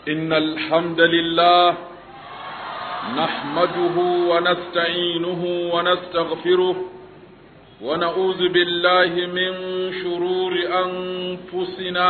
إن الحمد لله نحمده ونستعينه ونستغفره ونعوذ بالله من شرور أنفسنا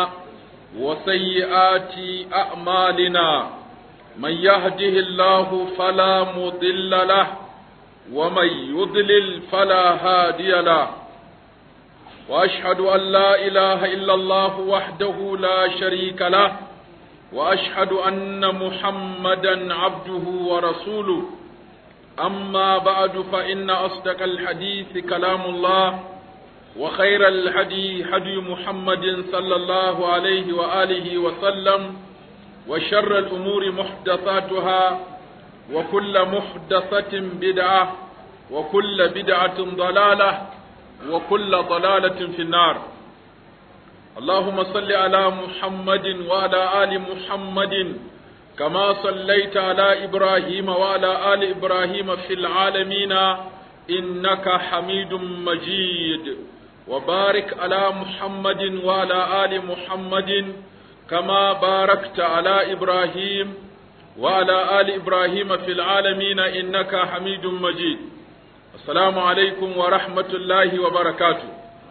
وسيئات أعمالنا من يهده الله فلا مضل له ومن يضلل فلا هادي له واشهد ان لا اله الا الله وحده لا شريك له واشهد ان محمدا عبده ورسوله اما بعد فان اصدق الحديث كلام الله وخير الهدي هدي محمد صلى الله عليه واله وسلم وشر الامور محدثاتها وكل محدثه بدعه وكل بدعه ضلاله وكل ضلالة في النار اللهم صل على محمد وعلى آل محمد كما صليت على إبراهيم وعلى آل إبراهيم في العالمين إنك حميد مجيد وبارك على محمد وعلى آل محمد كما باركت على إبراهيم وعلى آل إبراهيم في العالمين إنك حميد مجيد Assalamu alaikum wa rahmatullahi wa barakatu.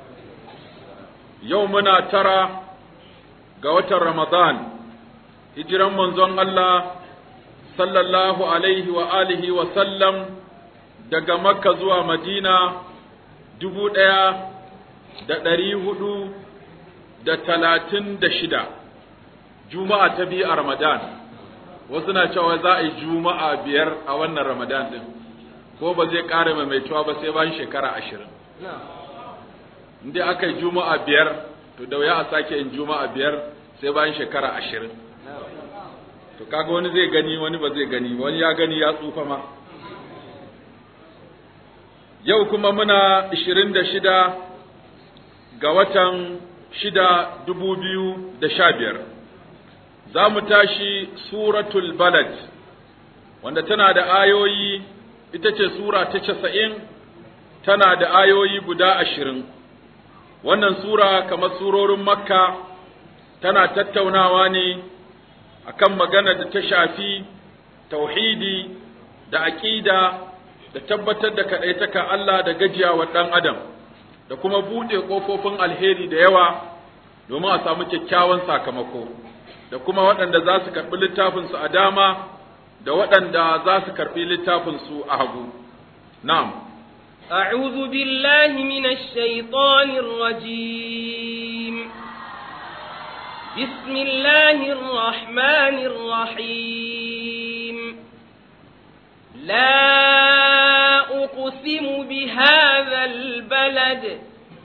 Yau muna tara ga watan Ramadan, hijiran manzon Allah sallallahu alaihi wa alihi wa sallam daga Makka zuwa Madina dubu ɗaya da ɗari hudu da talatin da shida, Juma'a ta biyu a Ramadan, wasu na cewa za a yi Juma'a biyar a wannan Ramadan ɗin. ko ba zai ƙara maimaituwa ba sai bayan shekara ashirin. Inda aka yi juma'a biyar, to da wuya a sake yin juma'a biyar sai bayan shekara ashirin. To kaga wani zai gani wani ba zai gani wani ya gani ya tsufa ma. Yau kuma muna ishirin da shida ga watan shida dubu biyu da sha biyar. Za mu tashi Suratul Balad, wanda tana da ayoyi ita ce Sura ta casa'in tana da ayoyi guda ashirin. Wannan Sura kamar surorin Makka tana tattaunawa ne akan magana da ta shafi tauhidi da aƙida da tabbatar da kaɗaitaka Allah da gajiyawa ɗan Adam da kuma buɗe ƙofofin alheri da yawa domin a samu kyakkyawan sakamako da kuma waɗanda za su karɓi littafinsu a dama da waɗanda za su karɓi littafinsu a hagu. Na'am. أعوذ بالله من الشيطان الرجيم بسم الله الرحمن الرحيم لا أقسم بهذا البلد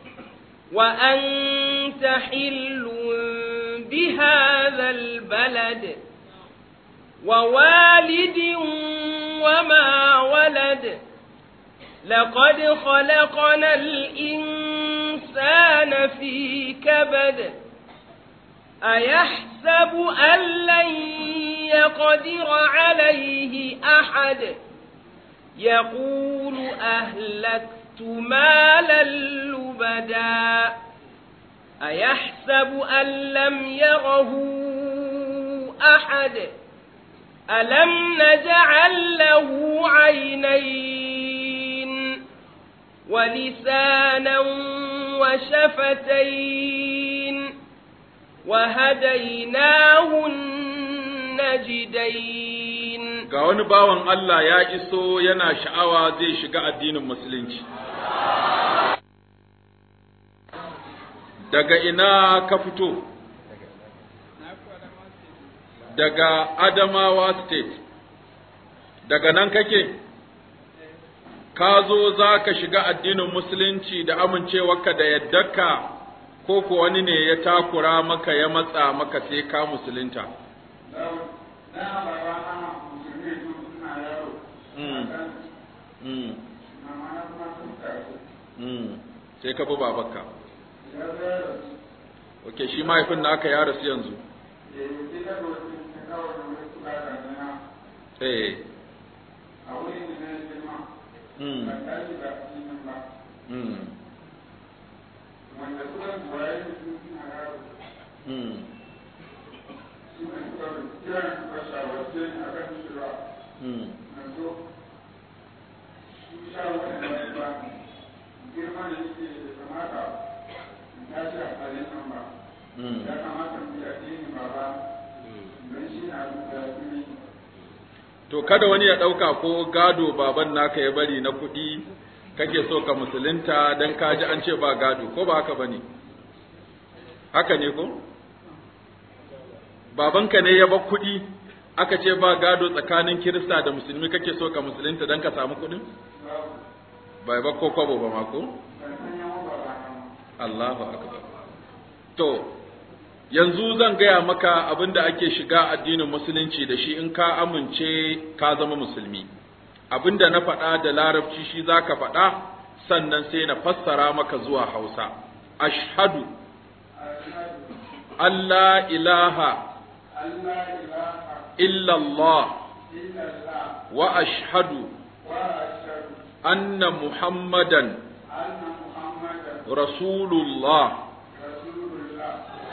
وأنت حل بهذا البلد ووالد وما ولد لقد خلقنا الإنسان في كبد أيحسب أن لن يقدر عليه أحد يقول أهلكت مالا لبدا أيحسب أن لم يره أحد ألم نجعل له عينين ولسانا وشفتين وهديناه النجدين Ga wani bawan Allah ya iso yana sha'awa zai shiga addinin Musulunci. Daga ina ka fito? daga Adamawa State, daga nan kake, ka zo za ka shiga addinin Musulunci da amincewarka da yaddarka ko ko wani ne ya takura maka ya matsa maka sai ka musulunta. Sai ka bi babanka. Ok, shi mahaifin naka ya rasu yanzu. Eh. Mm. Mm. Mm. kiran mashawarce a kan cewa Hmm. na zo su shawarce da ba girma da yake da kamata in tashi a halin nan ba Hmm. ya kamata mu yi addini ba ba don shi na da kuma To kada wani ya ɗauka ko gado baban naka ya bari na kuɗi kake so ka musulunta don ka ji an ce ba gado ko ba haka bane haka ne ko babanka ne ya bar kuɗi aka ce ba gado tsakanin kirista da musulmi kake so ka musulunta don ka samu kuɗin bai ba ko kwabo ba ma ko ban san yawan ba ba nan Allahu akbar to yanzu zan gaya maka abin da ake shiga addinin musulunci da shi in ka amince ka zama musulmi abin da na faɗa da larabci shi za ka faɗa sannan sai na fassara maka zuwa hausa ashhadu Allah ilaha Allah ilaha illallah illallah wa ashhadu wa ashhadu anna muhammadan anna muhammadan rasulullah rasulullah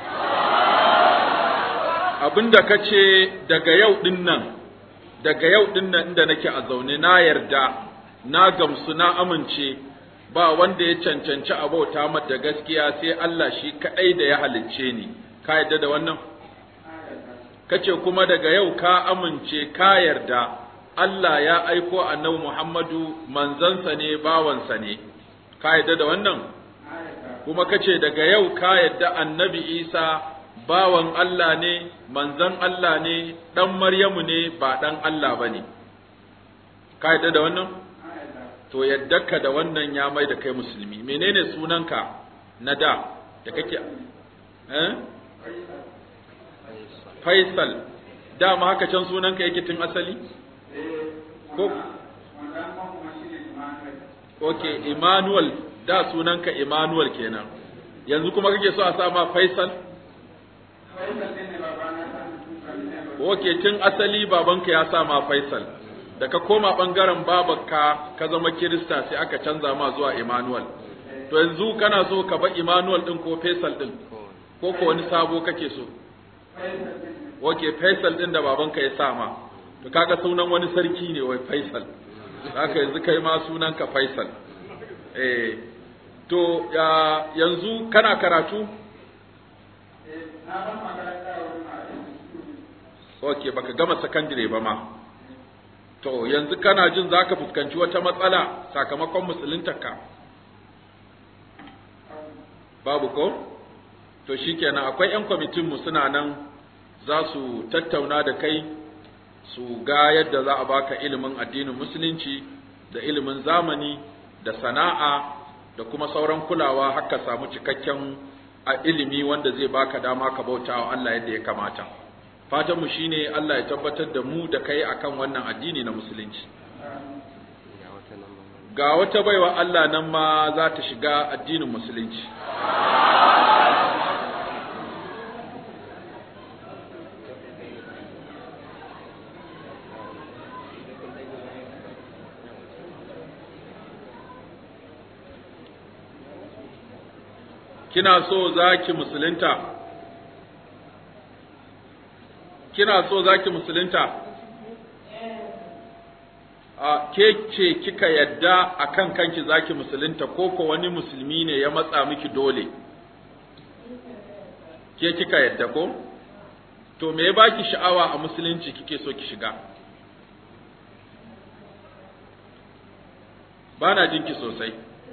abinda ka ce daga yau ɗin nan daga yau ɗin nan inda nake a zaune na yarda na gamsu na amince ba wanda ya cancanci a bauta mata gaskiya sai Allah shi kaɗai da ya halicce ni ka yarda da wannan kace kuma daga yau ka amince ka yarda Allah ya aiko annabi Muhammadu manzansa ne bawansa ne ka yarda da wannan kuma kace daga yau ka yarda annabi Isa bawan Allah ne, manzan Allah ne, ɗan Maryamu ne, ba ɗan Allah ba ne. Ka yadda da wannan? To yadda ka da wannan ya mai da kai musulmi. Menene sunanka na da da kake? Eh? Faisal. Dama haka can sunanka yake tun asali? Ko? wannan kuma shi ne Emmanuel Ok, Emmanuel, da sunanka Emmanuel kenan. Yanzu kuma kake so a sa ma Faisal? Faisal ne babana ta mutum ne Oke tun asali babanka ya sa ma Faisal. Da ka koma ɓangaren babanka ka zama Kirista sai aka canza ma zuwa Emmanuel. To yanzu kana so ka ba Emmanuel ɗin ko Faisal ɗin? Ko ko wani sabo kake so? Oke Faisal ɗin da babanka ya sa ma. To kaga sunan wani sarki ne wai Faisal. Haka yanzu kai ma sunanka Faisal. Eh. To ya, yanzu kana karatu? na ban makaranta wurin a Ok, baka gama sakandire ba ma. To, yanzu kana jin za ka fuskanci wata matsala sakamakon musuluntarka? Babu ko? To, shi kenan akwai ‘yan kwamitinmu suna nan za su tattauna da kai su ga yadda za a baka ilimin addinin musulunci da ilimin zamani da sana'a da kuma sauran kulawa haka samu cikakken a ilimi wanda zai baka dama ka bauta wa Allah yadda ya kamata. Fatanmu shi ne Allah ya tabbatar da mu da kai akan wannan addini na musulunci. Ga wata baiwa Allah nan ma za ta shiga addinin musulunci. Kina so za ki musulunta? Kina so za ki musulunta? a ke ce kika yadda a kan kanki zaki musulunta ko ko wani musulmi ne ya matsa miki dole ke kika yadda ko to me ya baki sha'awa a musulunci kike so ki shiga ba na jinki sosai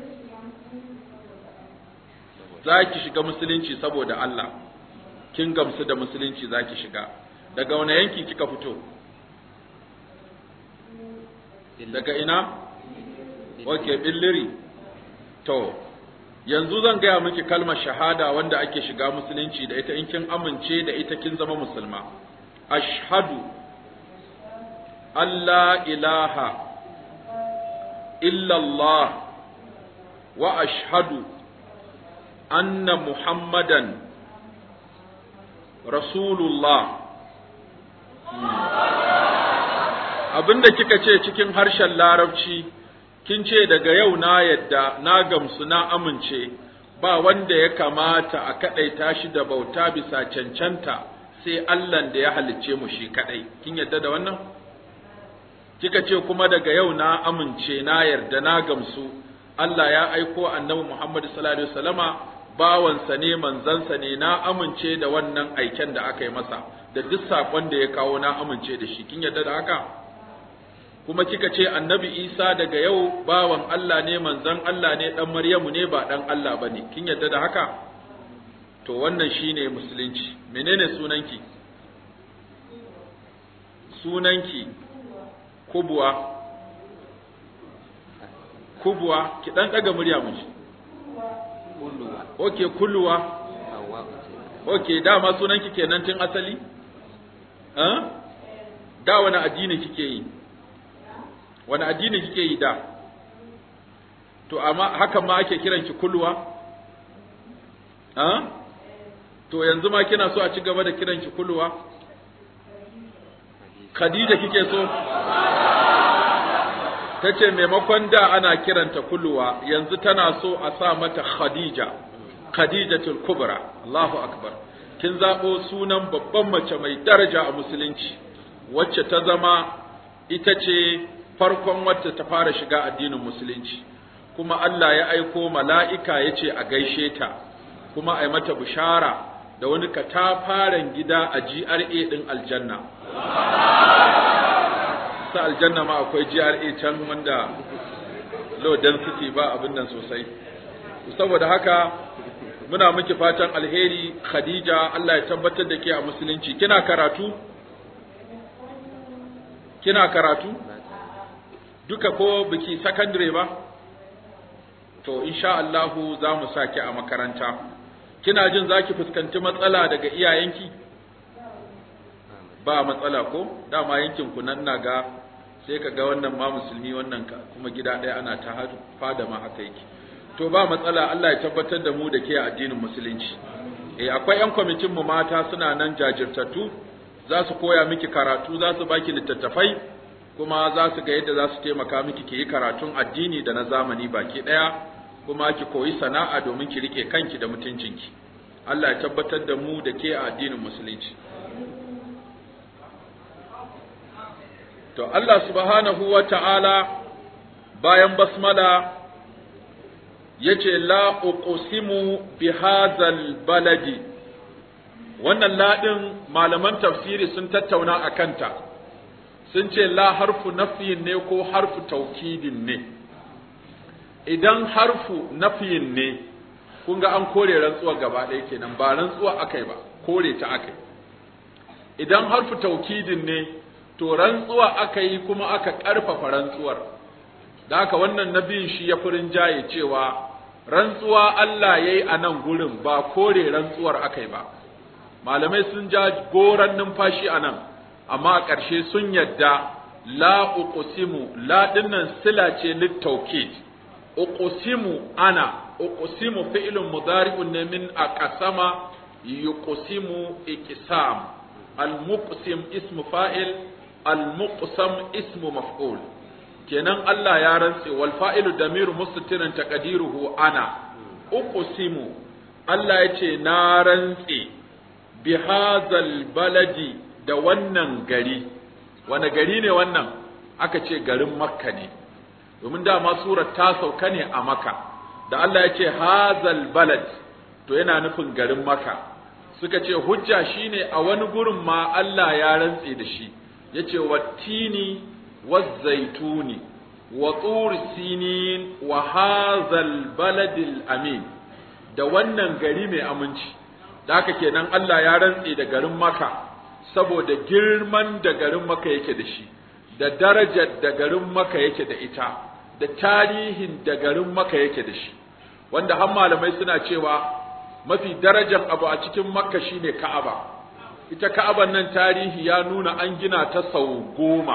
za ki shiga musulunci saboda Allah kin gamsu da musulunci za ki shiga daga wani yanki kika fito daga ina? Ok, billiri. To, yanzu zan gaya miki kalmar shahada wanda ake shiga musulunci da ita in kin amince da ita kin zama musulma. Ashhadu Allah ilaha illallah wa ashhadu anna Muhammadan Rasulullah. abinda kika ce cikin harshen larabci kin ce daga yau na yadda na gamsu na amince ba wanda ya kamata a kaɗaita shi da bauta bisa cancanta sai Allah da ya halicce mu shi kadai kin yadda da wannan kika ce kuma daga yau na amince na yarda na gamsu Allah ya aiko annabi Muhammad sallallahu alaihi wasallama bawansa ne manzansa ne na amince da wannan aiken da aka yi masa da duk sakon da ya kawo na amince da shi kin yarda da haka kuma kika ce annabi Isa daga yau bawan Allah ne manzan Allah ne dan Maryamu ne ba dan Allah bane kin yarda da haka to wannan shine musulunci menene sunanki sunanki kubwa kubwa ki dan daga murya mu ji kulluwa okay kulluwa hawa ce okay dama sunanki kenan tun asali eh da wani addini kike yi wani addini kike yi da to amma hakan ma ake kiranki kulluwa eh to yanzu ma kina so a ci gaba da kiranki kulluwa Khadija kike so ta ce maimakon da ana kiranta kulluwa yanzu tana so a sa mata khadija khadijatul kubra Allahu akbar kin zabo sunan babban mace mai daraja a musulunci wacce ta zama ita ce farkon wacce ta fara shiga addinin musulunci kuma Allah ya aiko mala'ika ya ce a gaishe ta kuma a yi mata bishara da wani katafaren gida a GRA ɗin aljanna ta aljanna ma akwai GRA can wanda low density ba abin nan sosai saboda haka muna miki fatan alheri Khadija Allah ya tabbatar da ke a musulunci kina karatu kina karatu duka ko biki secondary ba to insha Allah za mu saki a makaranta kina jin zaki fuskanci matsala daga iyayenki ba matsala ko dama yankin ku nan na ga sai ka ga wannan ma musulmi wannan ka kuma gida ɗaya ana ta hadu fada ma haka yake to ba matsala Allah ya tabbatar da mu da ke addinin musulunci eh akwai yan kwamitin mu mata suna nan jajirtattu za su koya miki karatu za su baki littattafai kuma za su ga yadda za su taimaka miki ki yi karatun addini da na zamani baki ɗaya kuma ki koyi sana'a domin ki rike kanki da mutuncinki Allah ya tabbatar da mu da ke a addinin musulunci To Allah subhanahu wa ta'ala bayan basmala ya ce, La uqsimu bi hazal baladi, wannan laɗin malaman tafsiri sun tattauna a kanta, sun ce la harfu nafiyin ne ko harfu taukidin ne. Idan harfu nafiyin ne, kun ga an kore rantsuwa gaba ɗaya kenan ba rantsuwa akai ba, kore ta akai. Idan harfu taukidin ne, to rantsuwa aka yi kuma aka ƙarfafa rantsuwar da haka wannan nabiyin shi ya furin jaye cewa rantsuwa Allah ya yi a nan gurin ba kore rantsuwar aka yi ba malamai sun ja goran numfashi a nan amma a ƙarshe sun yadda la uqsimu la dinnan sila ce littaukid uqsimu ana uqsimu fi'lun mudari'un ne min aqsama yuqsimu iqsam al-muqsim ismu fa'il al-muqsam ismu maf'ul kenan Allah ya rantse wal fa'ilu damiru mustatirin taqdiruhu ana uqsimu Allah ya ce na rantse bi hadzal baladi da wannan gari wani gari ne wannan aka ce garin makka ne domin dama surar ta sauka ne a makka da Allah ya ce hadzal balad to yana nufin garin makka suka ce hujja shine a wani gurin ma Allah ya rantse da shi yace wattini wazzaituni wa tur sinin wa hazal baladil amin da wannan gari mai aminci da haka kenan Allah ya rantse da garin Makka saboda girman da garin Makka yake da shi da darajar da garin Makka yake da ita da tarihin da garin Makka yake da shi wanda har malamai suna cewa mafi darajar abu a cikin Makka shine Ka'aba ita Ka'aban nan tarihi ya nuna an gina ta sau goma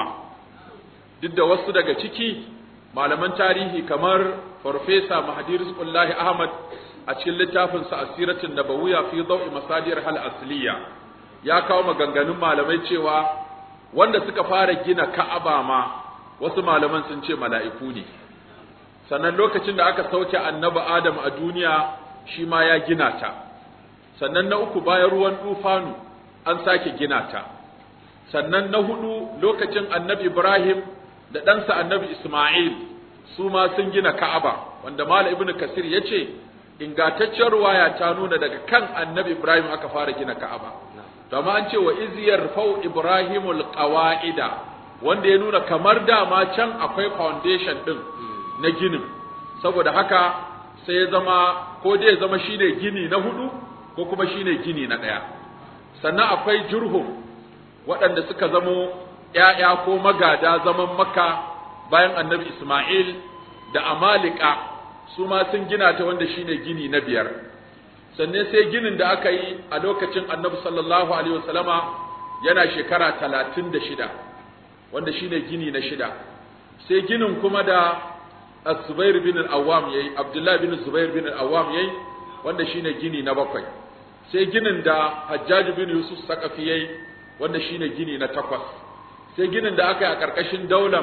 duk da wasu daga ciki malaman tarihi kamar Farfesa Mahdi Rizqullahi Ahmad a cikin littafinsa Asiratun Nabawiyya fi Daw'i Masadir Hal Asliya ya kawo maganganun malamai cewa wanda suka fara gina Ka'aba ma wasu malaman sun ce mala'iku ne sannan lokacin da aka sauke annabi Adam a duniya shi ma ya gina ta sannan na uku bayan ruwan tufanu an sake gina ta sannan na hudu lokacin annabi Ibrahim da ɗansa annabi Ismail su ma sun gina Ka'aba wanda Malam Ibn Kasir ya ce ingantaccen ruwaya ta nuna daga kan annabi Ibrahim aka fara gina Ka'aba to amma an ce wa iziyar fau Ibrahimul qawa'ida wanda ya nuna kamar dama can akwai foundation din na ginin saboda haka sai ya zama ko dai ya zama shine gini na hudu ko kuma shine gini na ɗaya sannan akwai jurhum waɗanda suka zamo ‘ya'ya ko magada zaman makka bayan annabi Ismail da Amalika su ma sun gina ta wanda shine gini na biyar sannan sai ginin da aka yi a lokacin annabi sallallahu alaihi wasallama yana shekara talatin da shida wanda shine gini na shida sai ginin kuma da Zubair bin al-Awwam yayi Abdullah bin Zubair bin al-Awwam yayi wanda shine gini na bakwai sai ginin da Hajjaj bin Yusuf Sakafi yayi wanda shine gini na takwas sai ginin da aka yi a ƙarƙashin daular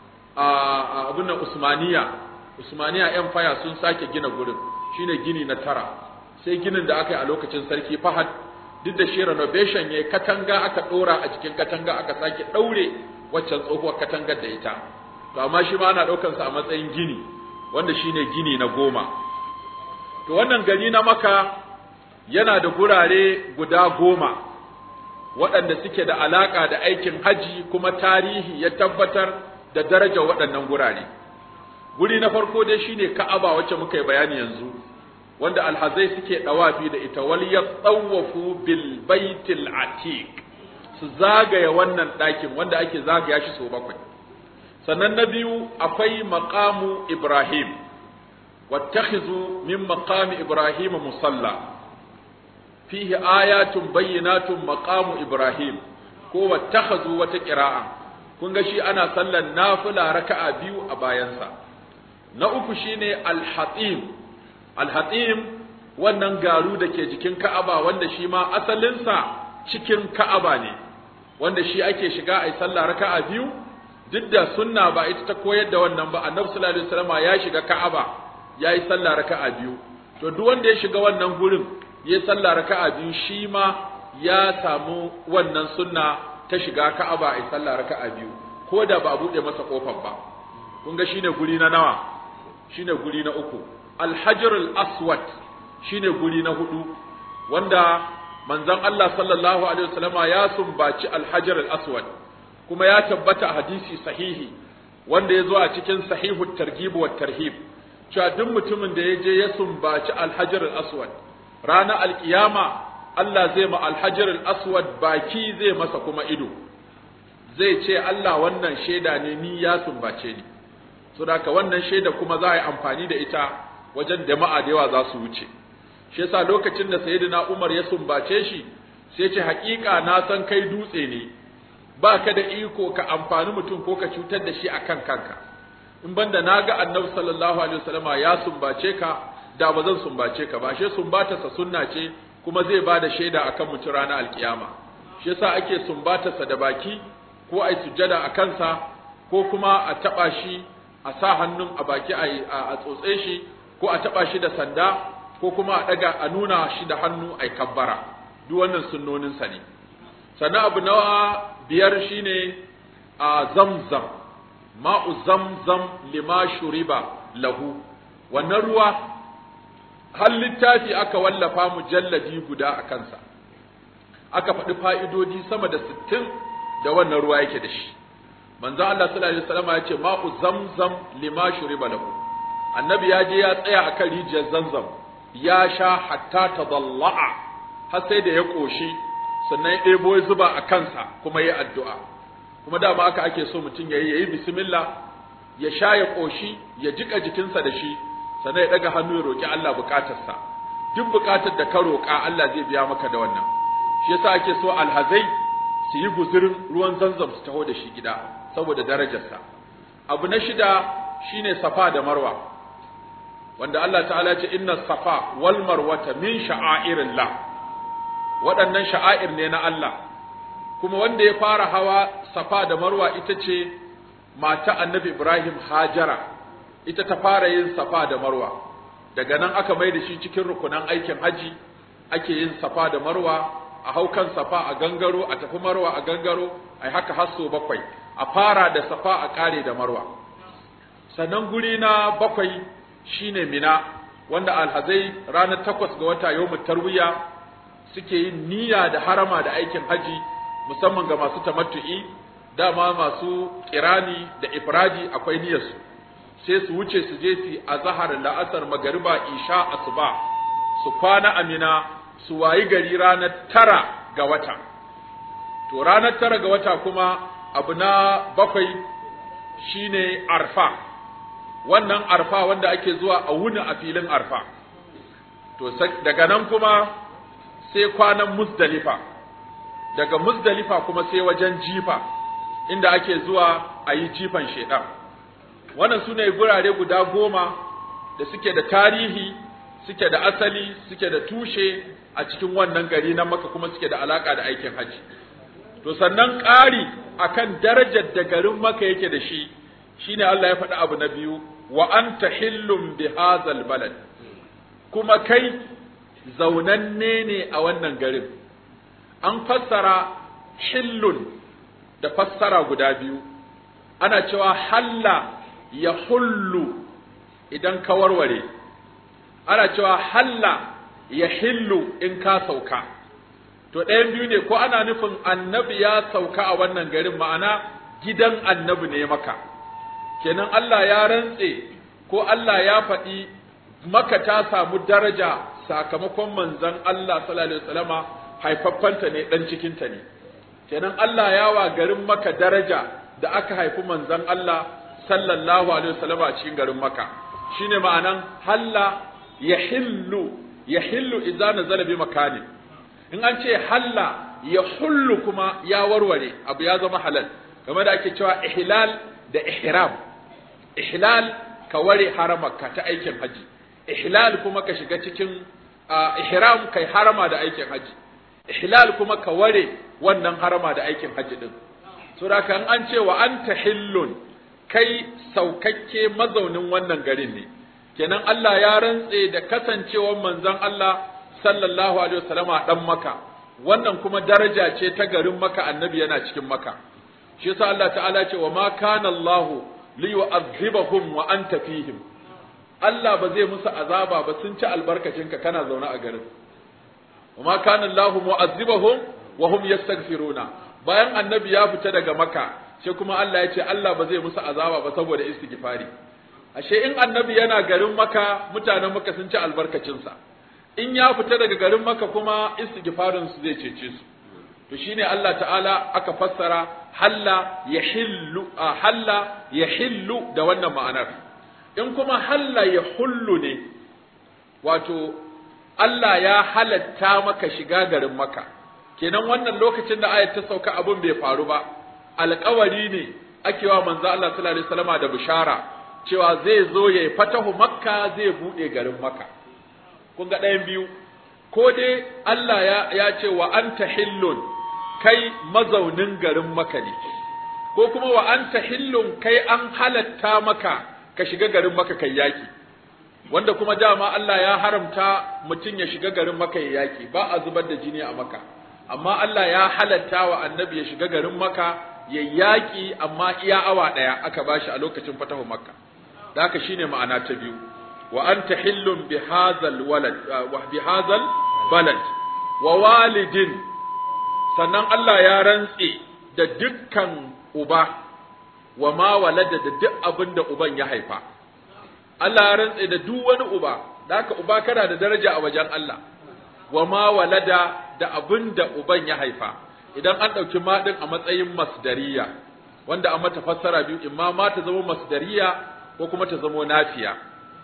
a abin nan Usmaniya Usmaniya Empire sun sake gina gurin shine gini na tara sai ginin da aka yi a lokacin sarki Fahad duk da shi renovation yayi katanga aka dora a cikin katanga aka sake daure waccan tsohuwar katangar da ita to amma shi ma ana daukar sa a matsayin gini wanda shine gini na goma to wannan gari na Maka yana da gurare guda goma waɗanda suke da alaƙa da aikin haji kuma tarihi ya tabbatar da darajar waɗannan gurare. Guri na farko dai shine Ka'aba wacce muka yi bayani yanzu, wanda alhazai suke ɗawafi da ita wal ya tsawafu bil baitil atiq su zagaya wannan ɗakin wanda ake zagaya shi sau bakwai. Sannan na biyu akwai maqamu Ibrahim, wattakhizu min maqami Ibrahim musalla. fihi ayatun bayyinatun maqamu Ibrahim ko wattakhazu wata qira'a kun ga shi ana sallan nafila raka'a biyu a bayansa na uku shine al-hatim al-hatim wannan garu da ke jikin Ka'aba wanda shi ma asalinsa cikin Ka'aba ne wanda shi ake shiga ai sallah raka'a biyu duk da sunna ba ita ta koyar da wannan ba annabi sallallahu alaihi wasallam ya shiga Ka'aba yayi sallah raka'a biyu to duk wanda ya shiga wannan gurin ya sallah raka'a biyu shi ma ya samu wannan sunna ta shiga Ka'aba ai sallah raka'a biyu ko da ba a bude masa kofar ba kun ga shine guri na nawa shine guri na uku al-hajar al-aswad shine guri na hudu wanda manzon Allah sallallahu alaihi wasallama ya sumbaci al-hajar al-aswad kuma ya tabbata a hadisi sahihi wanda ya zo a cikin sahihu targhib wa tarhib cewa duk mutumin da ya je ya sumbaci al-hajar al-aswad ranar alkiyama Allah zai ma alhajar aswad baki zai masa kuma ido zai ce Allah wannan shaida ne ni ya sumbace ni so da wannan shaida kuma za a yi amfani da ita wajen jama'a da yawa za su wuce shi yasa lokacin da sayyidina Umar ya sumbace shi sai ce haƙiƙa na san kai dutse ne ba ka da iko ka amfani mutum ko ka cutar da shi akan kanka in banda na ga annabi sallallahu alaihi wasallama ya sumbace ka da ba zan sumbace ka ba shi sumbatarsa sunna ce kuma zai ba da shaida akan mutum ranar alkiyama shi yasa ake sumbatarsa da baki ko ai sujjada a kansa ko kuma a taba shi a sa hannun a baki a tsotse shi ko a taba shi da sanda ko kuma a daga a nuna shi da hannu ai kabbara duk wannan sunnonin sa ne sannan abu na biyar shine a zamzam ma'u zamzam lima shuriba lahu wannan ruwa har littafi aka wallafa mujalladi guda a kansa aka faɗi fa'idodi sama da sittin da wannan ruwa yake da shi manzo Allah sallallahu alaihi wasallam ya ce ma'u zamzam lima shuriba lahu annabi ya je ya tsaya akan rijiyar zamzam ya sha hatta tadalla'a har sai da ya koshi sannan ya ɗebo ya zuba a kansa kuma ya addu'a kuma dama aka ake so mutum ya yi ya yi bismillah ya sha ya koshi ya jika jikinsa da shi sannan ya daga hannu ya roki Allah bukatarsa duk bukatar da ka roka Allah zai biya maka da wannan shi yasa ake so alhazai su yi guzurin ruwan zanzam su taho da shi gida saboda darajarsa abu na shida shine safa da marwa wanda Allah ta'ala ce inna safa wal marwata min sha'airillah waɗannan sha'air ne na Allah kuma wanda ya fara hawa safa da marwa ita ce mata annabi Ibrahim Hajara ita ta fara yin safa da marwa daga nan aka mai da shi cikin rukunan aikin haji ake yin safa da marwa a hau kan safa a gangaro a tafi marwa a gangaro a haka har so bakwai a fara da safa a kare da marwa sannan guri na bakwai shine mina wanda alhazai ranar takwas ga wata yau tarwiya suke yin niyya da harama da aikin haji musamman ga masu tamattu'i dama masu kirani da ifradi akwai niyyarsu sai su wuce su je su azhar la'asar magariba isha asuba su kwana amina su wayi gari ranar tara ga wata to ranar tara ga wata kuma abu na bakwai shine arfa wannan arfa wanda ake zuwa a wuni a filin arfa to daga nan kuma sai kwanan muzdalifa daga muzdalifa kuma sai wajen jifa inda ake zuwa a yi jifan shaidan wannan su ne gurare guda goma da suke da tarihi suke da asali suke da tushe a cikin wannan gari na maka kuma suke da alaka da aikin haji to sannan ƙari akan darajar da garin maka yake da shi shine Allah ya faɗi abu na biyu wa anta hillum bi hadzal balad kuma kai zaunanne ne a wannan garin an fassara hillun da fassara guda biyu ana cewa halla ya hullu idan ka warware ana cewa halla ya hillu in ka sauka to ɗayan biyu ne ko ana nufin annabi ya sauka a wannan garin ma'ana gidan annabi ne maka kenan Allah ya rantse ko Allah ya faɗi maka ta samu daraja sakamakon manzon Allah sallallahu alaihi wasallama haifaffanta ne dan cikinta ne kenan Allah ya wa garin maka daraja da aka haifi manzon Allah sallallahu alaihi wasallama a cikin garin maka shine ma'anan halla yahillu yahillu idza nazala bi makani in an ce halla yahullu kuma ya warware abu ya zama halal game da ake cewa ihlal da ihram ihlal ka ware haramarka ta aikin haji ihlal kuma ka shiga cikin ihram kai harama da aikin haji ihlal kuma ka ware wannan harama da aikin haji din so da kan an ce wa anta hillun kai saukakke mazaunin wannan garin ne kenan Allah ya rantse da kasancewar manzon Allah sallallahu alaihi wasallama dan maka wannan kuma daraja ce ta garin maka annabi yana cikin maka shi yasa Allah ta'ala ce wa ma kana Allah li yu'adhibahum wa anta fihim Allah ba zai musu azaba ba sun ci albarkacinka kana zaune a garin wa ma kana Allah mu'adhibahum wa hum yastaghfiruna bayan annabi ya fita daga maka sai kuma Allah ya ce Allah ba zai musu azaba ba saboda istighfari ashe in annabi yana garin maka mutanen maka sun ci albarkacinsa in ya fita daga garin maka kuma istighfarin su zai cece su to shine Allah ta'ala aka fassara halla yahillu halla yahillu da wannan ma'anar in kuma halla yahullu ne wato Allah ya halatta maka shiga garin maka kenan wannan lokacin da ayat ta sauka abun bai faru ba alƙawari ne ake wa manzo Allah sallallahu alaihi wasallama da bishara cewa zai zo yayi fatahu makka zai bude garin makka kun ga ɗayan biyu ko dai Allah ya, ya ce wa anta hillun kai mazaunin garin maka ne ko kuma wa anta hillun kai an halatta maka ka shiga garin maka kai yaki wanda kuma dama Allah ya haramta mutum ya shiga garin maka ya yaki ba a zubar da jini a maka amma Allah ya halatta wa annabi ya shiga garin maka ya yaki amma iya awa ɗaya aka bashi a lokacin fatahu makka da haka shine ma'ana ta biyu wa anta hillun bi hadzal walad wa bi hadzal balad wa walidin sannan Allah ya rantse da dukkan uba wa ma walada da duk abin da uban ya haifa Allah ya rantse da duk wani uba da haka uba kana da daraja a wajen Allah wa ma walada da abin da uban ya haifa idan an ɗauki maɗin a matsayin masdariya wanda an mata fassara biyu imma ma ta zama masdariya ko kuma ta zama nafiya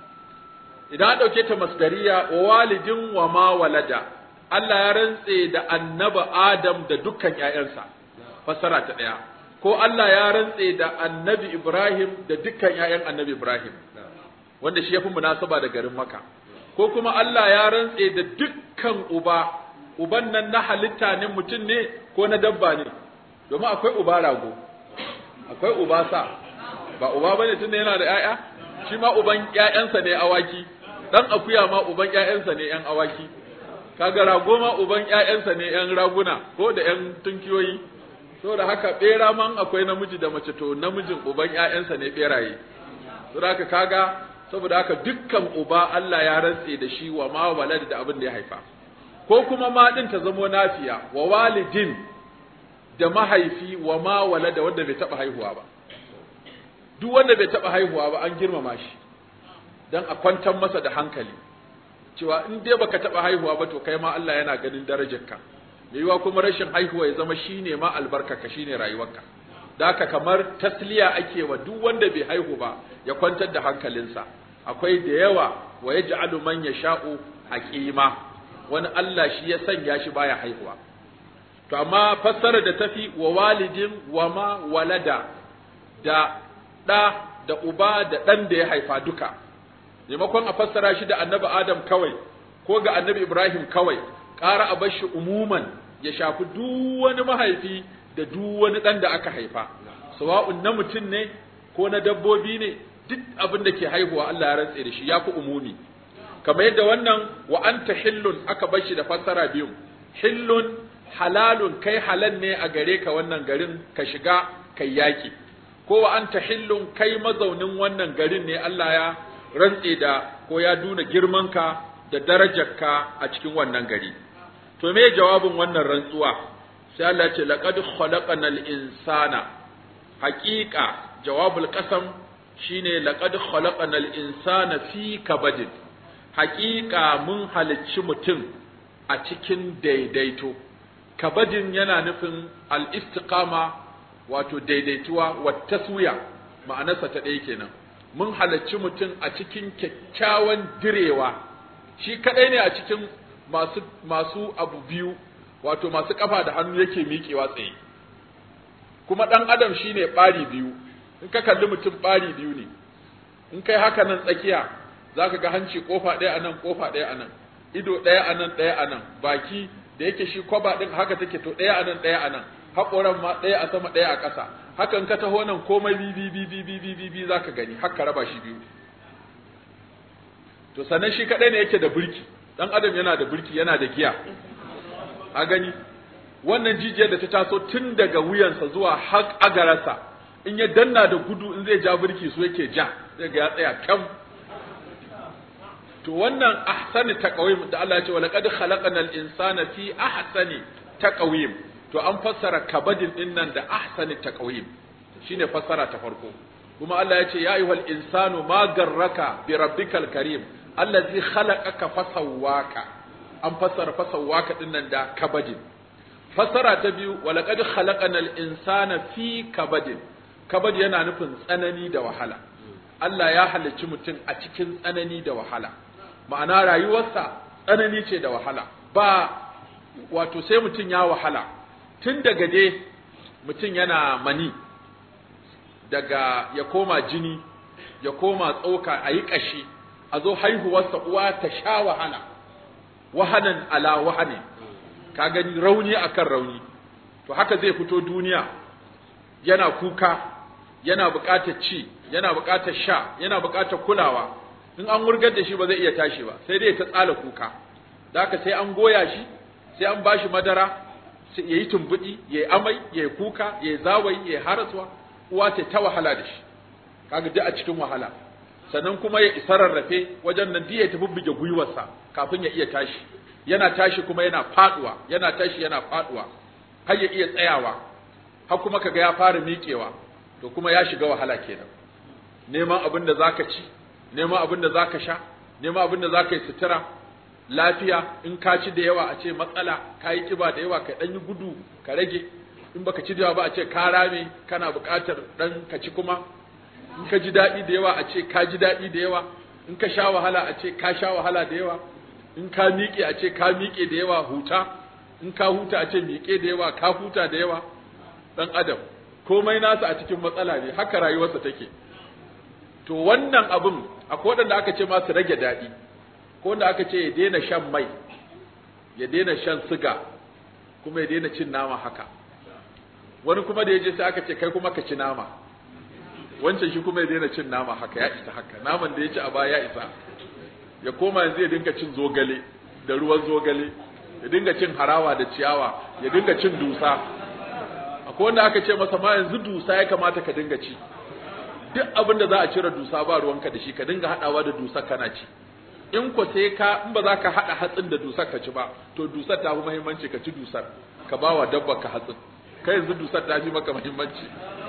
idan an ɗauke ta masdariya wa walidin wa ma walada Allah ya rantse da annaba Adam da dukkan ƴaƴansa fassara ta ɗaya ko Allah ya rantse da annabi Ibrahim da dukkan ƴaƴan annabi Ibrahim wanda shi yafi munasaba da garin Makka ko kuma Allah ya rantse da dukkan uba uban nan na halitta ne mutum ne ko na dabba ne domin akwai uba rago akwai uba sa ba uba bane tunda yana da ƴaƴa shi ma uban ƴaƴansa ne awaki dan akuya ma uban ƴaƴansa ne ƴan awaki kaga rago ma uban ƴaƴansa ne ƴan raguna ko da ƴan tunkiyoyi saboda haka bera man akwai namiji da mace to namijin uban ƴaƴansa ne beraye saboda haka kaga saboda haka dukkan uba Allah ya rantse da shi wa ma walad da abin da ya haifa ko kuma ma din ta zamo nafiya wa walidin da mahaifi wa ma walada wanda bai taba haihuwa ba duk wanda bai taba haihuwa ba an girmama shi dan a kwantar masa da hankali cewa in dai baka taba haihuwa ba to kai ma Allah yana ganin darajarka mai yiwa kuma rashin haihuwa ya zama shine ma albarkarka shine rayuwarka da haka kamar tasliya ake wa duk wanda bai haihu ba ya kwantar da hankalinsa akwai da yawa wa yaj'alu man yasha'u aqima wani Allah shi ya sanya shi baya haihuwa to amma fassara da tafi wa walidin wa ma walada da da da uba da dan da ya haifa duka maimakon a fassara shi da annabi Adam kawai ko ga annabi Ibrahim kawai ƙara a bar shi umuman ya shafi duk wani mahaifi da duk wani ɗan da aka haifa sawa'un na mutum ne ko na dabbobi ne duk abin da ke haihuwa Allah ya rantse da shi ya fi umumi kamar yadda wannan wa anta hillun aka bar shi da fassara biyu hillun halalun kai halal ne a gare ka wannan garin ka shiga kai yaki ko wa anta hillun kai mazaunin wannan garin ne Allah ya rantse da ko ya duna girmanka da darajarka a cikin wannan gari to me jawabin wannan rantsuwa sai Allah ce laqad khalaqanal insana haqiqa jawabul qasam shine laqad khalaqanal insana fi kabadin haqiqa mun halicci mutum a cikin daidaito kabadin yana nufin al istiqama wato daidaituwa wa taswiya ma'anarsa ta ɗaya kenan mun halarci mutum a cikin kyakkyawan direwa shi kadai ne a cikin masu masu abu biyu wato masu kafa da hannu yake miƙewa tsaye kuma dan adam shine ɓari biyu in ka kalli mutum ɓari biyu ne in kai haka nan tsakiya zaka ga hanci kofa ɗaya anan kofa ɗaya anan ido ɗaya anan ɗaya anan baki da yake shi kwaba ɗin haka take to ɗaya anan ɗaya anan haƙoran ma ɗaya a sama ɗaya a ƙasa hakan ka taho nan komai bi bi bi bi bi bi bi bi zaka gani haka raba shi biyu to sannan shi kadai ne yake da burki dan adam yana da burki yana da giya a gani wannan jijiyar da ta taso tun daga wuyansa zuwa har agararsa in ya danna da gudu in zai ja burki su yake ja zai ga ya tsaya kyam to wannan ahsani taqwim da Allah ya ce wa laqad khalaqnal insana fi ahsani taqwim to an fassara kabadin din nan da ahsani taqwim shine fassara ta farko kuma Allah ya ce ya ayyuhal insanu ma garraka bi rabbikal karim allazi khalaqaka fasawwaka an fassara fasawwaka din nan da kabadin fassara ta biyu wa laqad khalaqanal insana fi kabadin kabad yana nufin tsanani da wahala Allah ya halicci mutum a cikin tsanani da wahala ma'ana rayuwarsa tsanani ce da wahala ba wato sai mutum ya wahala tun daga dai mutum yana mani daga ya koma jini ya koma tsoka a yi ƙashi a zo haihuwarsa uwa ta sha wahala wahanan ala wahane ka gani rauni akan rauni to haka zai fito duniya yana kuka yana buƙatar ci yana buƙatar sha yana buƙatar kulawa in an wurgar da shi ba zai iya tashi ba sai dai ta tsala kuka da haka sai an goya shi sai an bashi madara ya yi tumbuɗi ya yi amai ya yi kuka ya yi zawayi ya yi haraswa uwa ta ta wahala da shi kaga duk a cikin wahala sannan kuma ya isa rarrafe wajen nan ya ta bubbuge gwiwarsa kafin ya iya tashi yana tashi kuma yana faduwa yana tashi yana faduwa har ya iya tsayawa har kuma kaga ya fara miƙewa to kuma ya shiga wahala kenan neman abin da zaka ci neman abin da zaka sha neman abin da zaka yi sutura lafiya in ka ci da yawa a ce matsala ka yi kiba da yawa ka dan yi gudu ka rage in baka ci da yawa ba a ce ka rame kana buƙatar dan ka ci kuma in ka ji daɗi da yawa a ce ka ji daɗi da yawa in ka sha wahala a ce ka sha wahala da yawa in ka miƙe a ce ka miƙe da yawa huta in ka huta a ce miƙe da yawa ka huta da yawa dan adam komai nasa a cikin matsala ne haka rayuwarsa take to wannan abin akwai waɗanda aka ce ma su rage daɗi ko wanda aka ce ya daina shan mai ya daina shan siga kuma ya daina cin nama haka wani kuma da ya je sai aka ce kai kuma ka ci nama wancan shi kuma ya daina cin nama haka ya isa haka naman da ya ci a baya ya isa ya koma yanzu ya dinka cin zogale da ruwan zogale ya dinga cin harawa da ciyawa ya dinga cin dusa akwai wanda aka ce masa ma yanzu dusa ya kamata ka dinga ci duk abin da za a cire dusa ba ruwanka da shi ka dinga haɗawa da dusa kana ci in ko sai ka in ba za ka haɗa hatsin da dusar ka ci ba to dusar ta fi muhimmanci ka ci dusar ka ba wa dabbar ka hatsin kai yanzu dusar ta fi maka muhimmanci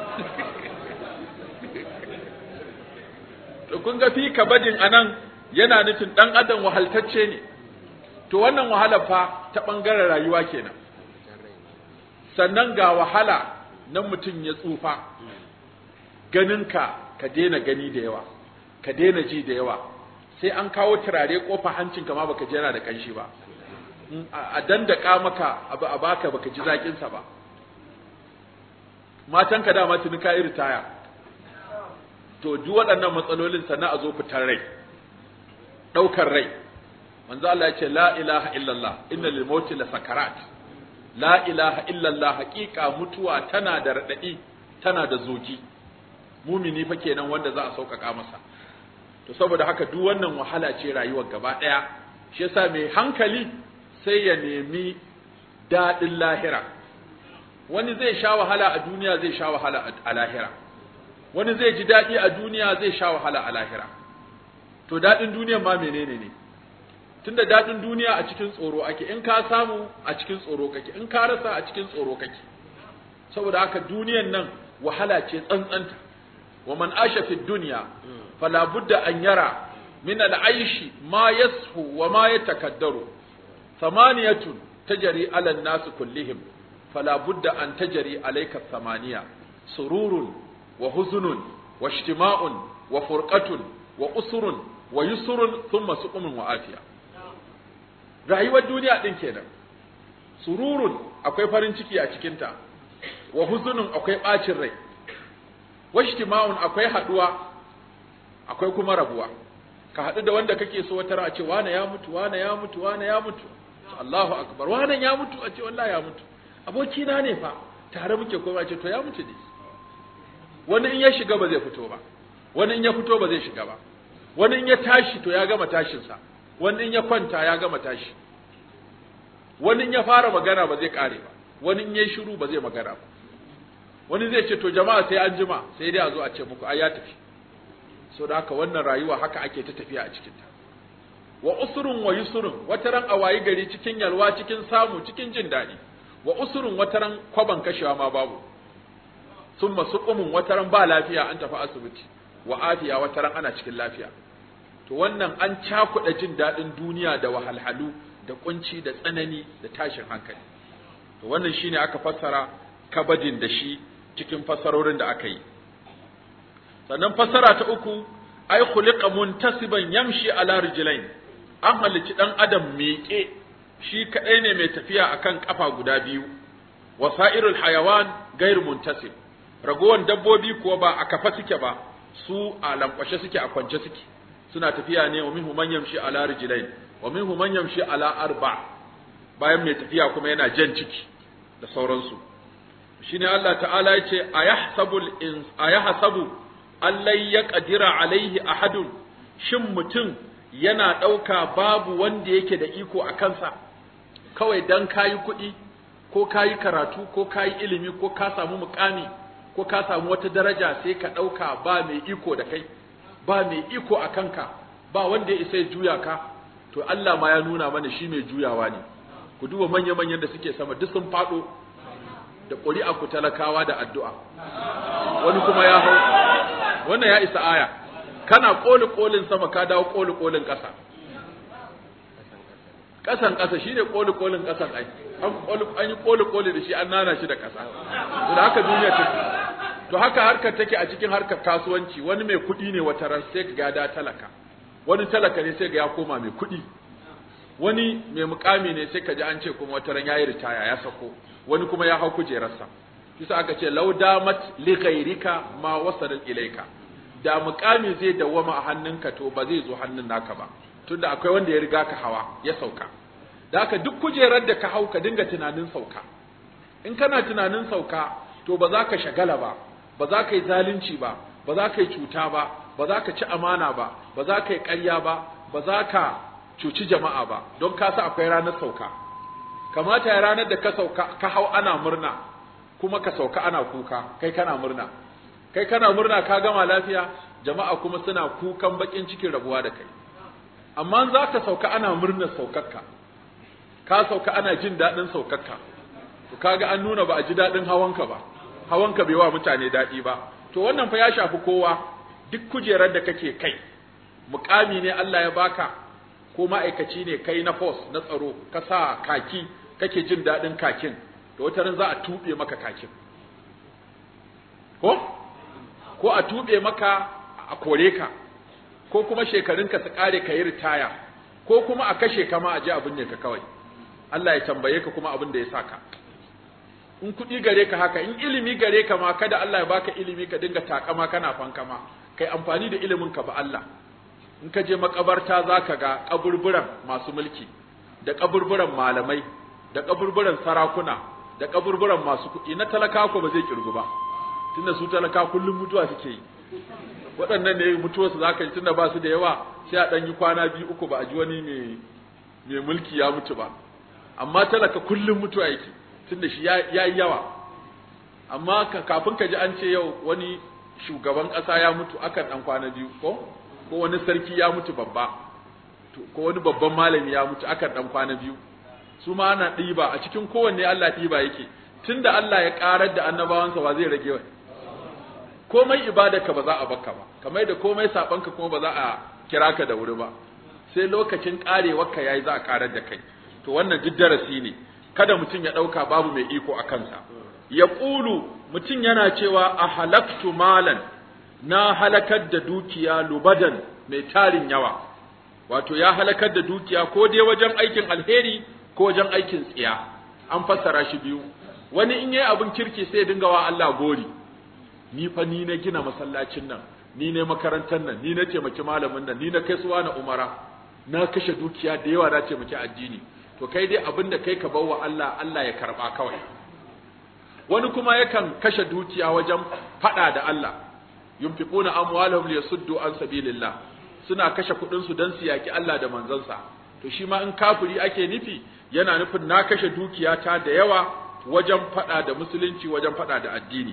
to kun ga fi kabadin anan yana nufin dan adam wahaltacce ne to wannan wahala fa ta bangaren rayuwa kenan sannan ga wahala nan mutum ya tsufa ganinka ka daina gani da yawa ka daina ji da yawa sai an kawo turare kofa hancinka ma baka ji yana da kanshi ba a dandaka maka abu a baka baka ji zakin sa ba matanka dama tuni ka ritaya to duk waɗannan matsalolin sannan a zo fitar rai ɗaukar rai manzo Allah ya ce la ilaha illallah inna lil mauti la sakarat la ilaha illallah haqiqa mutuwa tana da radadi tana da zogi mumini fa kenan wanda za a sauƙaƙa masa to saboda haka duk wannan wahala ce rayuwar gaba ɗaya shi yasa mai hankali sai ya nemi daɗin lahira wani zai sha wahala a duniya zai sha wahala a lahira wani zai ji daɗi a duniya zai sha wahala a lahira to daɗin duniyan ma menene ne tunda daɗin duniya a cikin tsoro ake in ka samu a cikin tsoro kake in ka rasa a cikin tsoro kake saboda haka duniyan nan wahala ce tsantsanta wa man asha fi dunya fala budda an yara min al-aishi ma yashu wa ma yatakaddaru thamaniyatun tajri ala an-nas kullihim fala budda an tajri alayka thamaniya sururun wa huzunun wa ijtima'un wa furqatun wa usrun wa yusrun thumma suqumun wa afiya rayuwar duniya din kenan sururun akwai farin ciki a cikinta wa huzunun akwai bacin rai wa ijtima'un akwai haduwa akwai kuma rabuwa ka haɗu da wanda kake so wata a ce wane ya mutu wane ya mutu wane ya mutu Allahu akbar wane ya mutu a ce wallahi ya mutu abokina ne fa tare muke koma ce to ya mutu ne wani in ya shiga ba zai fito ba wani in ya fito ba zai shiga ba wani in ya tashi to ya gama tashinsa wani in ya kwanta ya gama tashi wani in ya fara magana ba zai kare ba wani in ya shiru ba zai magana ba wani zai ce to jama'a sai an jima sai dai a zo a ce muku ai ya tafi so da haka wannan rayuwa haka ake ta tafiya a cikinta wa usrun wa yusrun wataran a wayi gari cikin yalwa cikin samu cikin jin daɗi wa usrun wataran kwaban kashewa ma babu summa suqumun wataran ba lafiya an tafi asibiti wa afiya wataran ana cikin lafiya to wannan an cakuɗa jin daɗin duniya da wahalhalu da kunci da tsanani da tashin hankali to wannan shine aka fassara kabadin da shi cikin fassarorin da aka yi sannan fassara ta uku ai khuliqa muntasiban yamshi ala rijlain an halici dan adam miƙe shi kadai ne mai tafiya akan kafa guda biyu wasairul hayawan gairu muntasib ragowan dabbobi kuwa ba a kafa suke ba su a lankwashe suke a kwance suke suna tafiya ne wa minhu man yamshi ala rijlain wa minhu man yamshi ala arba bayan mai tafiya kuma yana jan ciki da sauransu shine Allah ta'ala yace ayahsabul ins ayahsabu allai ya ƙadira alaihi ahadun shin mutum yana ɗauka babu wanda yake da iko a kansa kawai dan kayi kuɗi ko kayi karatu ko kayi ilimi ko ka samu mukami ko ka samu wata daraja sai ka ɗauka ba mai iko da kai ba mai iko a kanka ba wanda ya isa ya juya ka to Allah ma ya nuna mana shi mai juyawa ne ku duba manya-manyan da suke sama duk sun faɗo da ƙuri'a ku talakawa da addu'a wani kuma ya hau wannan ya isa aya kana koli kolin sama ka dawo koli kolin ƙasa ƙasan ƙasa shine koli kolin ƙasan ai an koli an yi koli koli da shi an nana shi da ƙasa to da haka duniya take to haka harkar take a cikin harkar kasuwanci wani mai kuɗi ne wata ran sai ga da talaka wani talaka ne sai ga ya koma mai kuɗi wani mai mukami ne sai ka ji an ce kuma wata ran yayi ritaya ya sako wani kuma ya hau kujerarsa kisa aka ce lau damat li ghairika ma wasala ilaika da mukami zai dawwama a hannunka to ba zai zo hannun naka ba tunda akwai wanda ya riga ka hawa ya sauka da haka duk kujerar da ka hau ka dinga tunanin sauka in kana tunanin sauka to ba za ka shagala ba ba za ka yi zalunci ba ba za ka yi cuta ba ba za ka ci amana ba ba za ka yi ƙarya ba ba za ka cuci jama'a ba don ka sa akwai ranar sauka kamata ya ranar da ka sauka ka hau ana murna kuma ka sauka ana kuka kai kana murna kai kana murna ka gama lafiya jama'a kuma suna kukan bakin cikin rabuwa da kai amma za ka sauka ana murnar saukarka ka sauka ana jin daɗin saukarka to kaga an nuna ba a ji daɗin hawanka ba hawanka bai wa mutane daɗi ba to wannan fa ya shafi kowa duk kujerar da kake kai mukami ne Allah ya baka ko ma'aikaci ne kai na force na tsaro ka sa kaki kake jin daɗin kakin to wata ran za a tuɓe maka kakin ko ko a tuɓe maka a kore ka ko kuma shekarunka su ƙare ka yi ritaya ko kuma a kashe ka ma a ji abin ne ka kawai Allah ya tambaye ka kuma abin da ya saka in kuɗi gare ka haka in ilimi gare ka ma kada Allah ya baka ilimi ka dinga takama kana fankama kai amfani da ilimin ka ba Allah in ka je makabarta zaka ga kaburburan masu mulki da kaburburan malamai da kaburburan sarakuna da kaburburan masu kuɗi na talaka ko ba zai kirgu ba tunda su talaka kullum mutuwa suke yi waɗannan ne mutuwar su zaka yi tunda ba su da yawa sai a ɗan yi kwana biyu uku ba a ji wani mai mai mulki ya mutu ba amma talaka kullum mutuwa yake tunda shi ya yi yawa amma kafin ka ji an ce yau wani shugaban ƙasa ya mutu akan ɗan kwana biyu ko ko wani sarki ya mutu babba ko wani babban malami ya mutu akan ɗan kwana biyu su ma ana ɗiba a cikin kowanne Allah ɗiba yake tunda Allah ya ƙarar da annabawansa ba zai rage wa komai ibadarka ba za a baka ba kamar da komai sabanka kuma ba za a kira ka da wuri ba sai lokacin ƙarewarka yayi za a ƙarar da kai to wannan duk darasi ne kada mutum ya ɗauka babu mai iko a kansa ya ƙulu mutum yana cewa a halaktu malan na halakar da dukiya lubadan mai tarin yawa wato ya halakar da dukiya ko dai wajen aikin alheri ko wajen aikin tsiya an fassara shi biyu wani in yayi abin kirki sai dinga wa Allah gori ni fa ni na gina masallacin nan ni ne makarantar nan ni na taimaki malamin nan ni na kai suwa na umara na kashe dukiya da yawa na taimaki addini to kai dai abin da kai ka bawa Allah Allah ya karba kawai wani kuma yakan kashe dukiya wajen fada da Allah yunfiquna amwalahum liyasuddu an sabilillah suna kashe kudin su dan su yaki Allah da manzansa to shi ma in kafiri ake nufi yana nufin na kashe dukiyata da yawa wajen fada da musulunci wajen fada da addini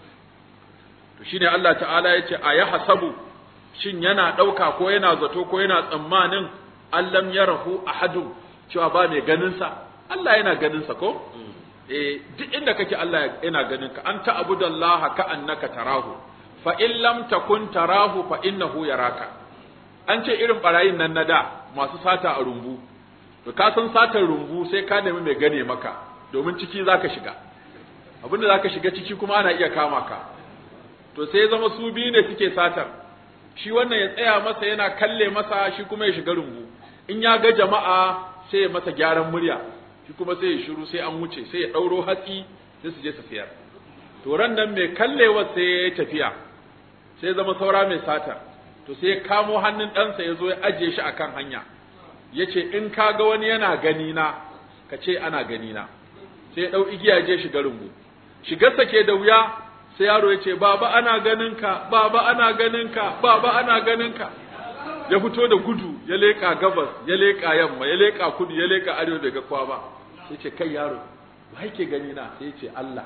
to shine Allah ta'ala yace aya hasabu shin yana dauka ko yana zato ko yana tsammanin allam yarahu ahadun cewa ba mai ganin sa Allah yana ganin sa ko eh duk inda kake Allah yana ganin ka anta abudallaha ka annaka tarahu fa in lam takun tarahu fa innahu yaraka an ce irin barayin nan na da masu sata a rumbu to ka san satar rumbu sai ka nemi mai gane maka domin ciki zaka shiga abinda zaka shiga ciki kuma ana iya kama ka to sai zama su biyu ne suke satar shi wannan ya tsaya masa yana kalle masa shi kuma ya shiga rumbu in ya ga jama'a sai ya masa gyaran murya shi kuma sai ya shiru sai an wuce sai ya ɗauro hatsi sai su je su siyar to ran nan mai kallewa sai ya tafiya sai ya zama saura mai satar to sai ya kamo hannun ɗansa ya zo ya ajiye shi akan hanya ya ce in ka ga wani yana gani na ka ce ana gani na sai ya ɗau igiya je shiga rumbu shigarsa ke da wuya sai yaro ya ce baba ana ganin ka baba ana ganin ka baba ana ganin ka ya fito da gudu ya leƙa gabas ya leƙa yamma ya leƙa kudu ya leƙa arewa bai ga kowa ba sai ce kai yaro ba yake gani na sai ce Allah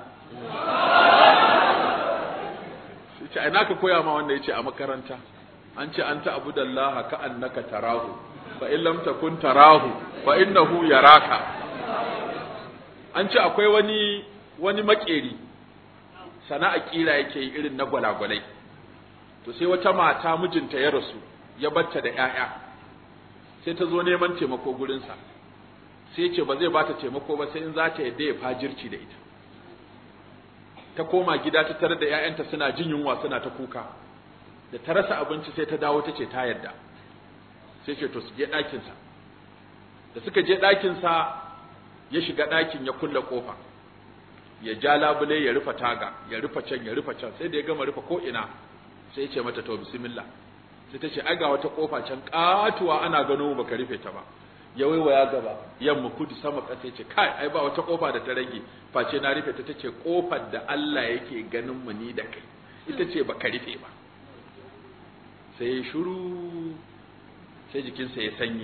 sai ce ina ka koya ma wanda yace a makaranta an ce anta abudallaha ka annaka tarahu fa in lam takun tarahu fa innahu yaraka an ce akwai wani wani makeri sana'a kira yake yi irin na gwalagwalai to sai wata mata mijinta ya rasu ya batta da ƴaƴa sai ta zo neman taimako gurinsa sai ce ba zai bata taimako ba sai in za ta yadda ya fajirci da ita ta koma gida ta tarar da ƴaƴanta suna jin yunwa suna ta kuka da ta rasa abinci sai ta dawo ta ce ta yadda sai ce to su je ɗakinsa da suka je ɗakinsa ya shiga ɗakin ya kulle ƙofa ya ja labule ya rufe taga ya rufe can ya rufe can sai da ya gama rufe ko ina sai ya ce mata to bismillah sai ta ce ai ga wata kofa can katuwa ana gano baka rufe ta ba ya waiwaya gaba yamma kudu sama ƙasa ce kai ai ba wata kofa da ta rage face na rufe ta tace kofar da Allah yake ganin mu ni da kai ita ce baka rufe ba sai ya shiru sai jikinsa ya sanyi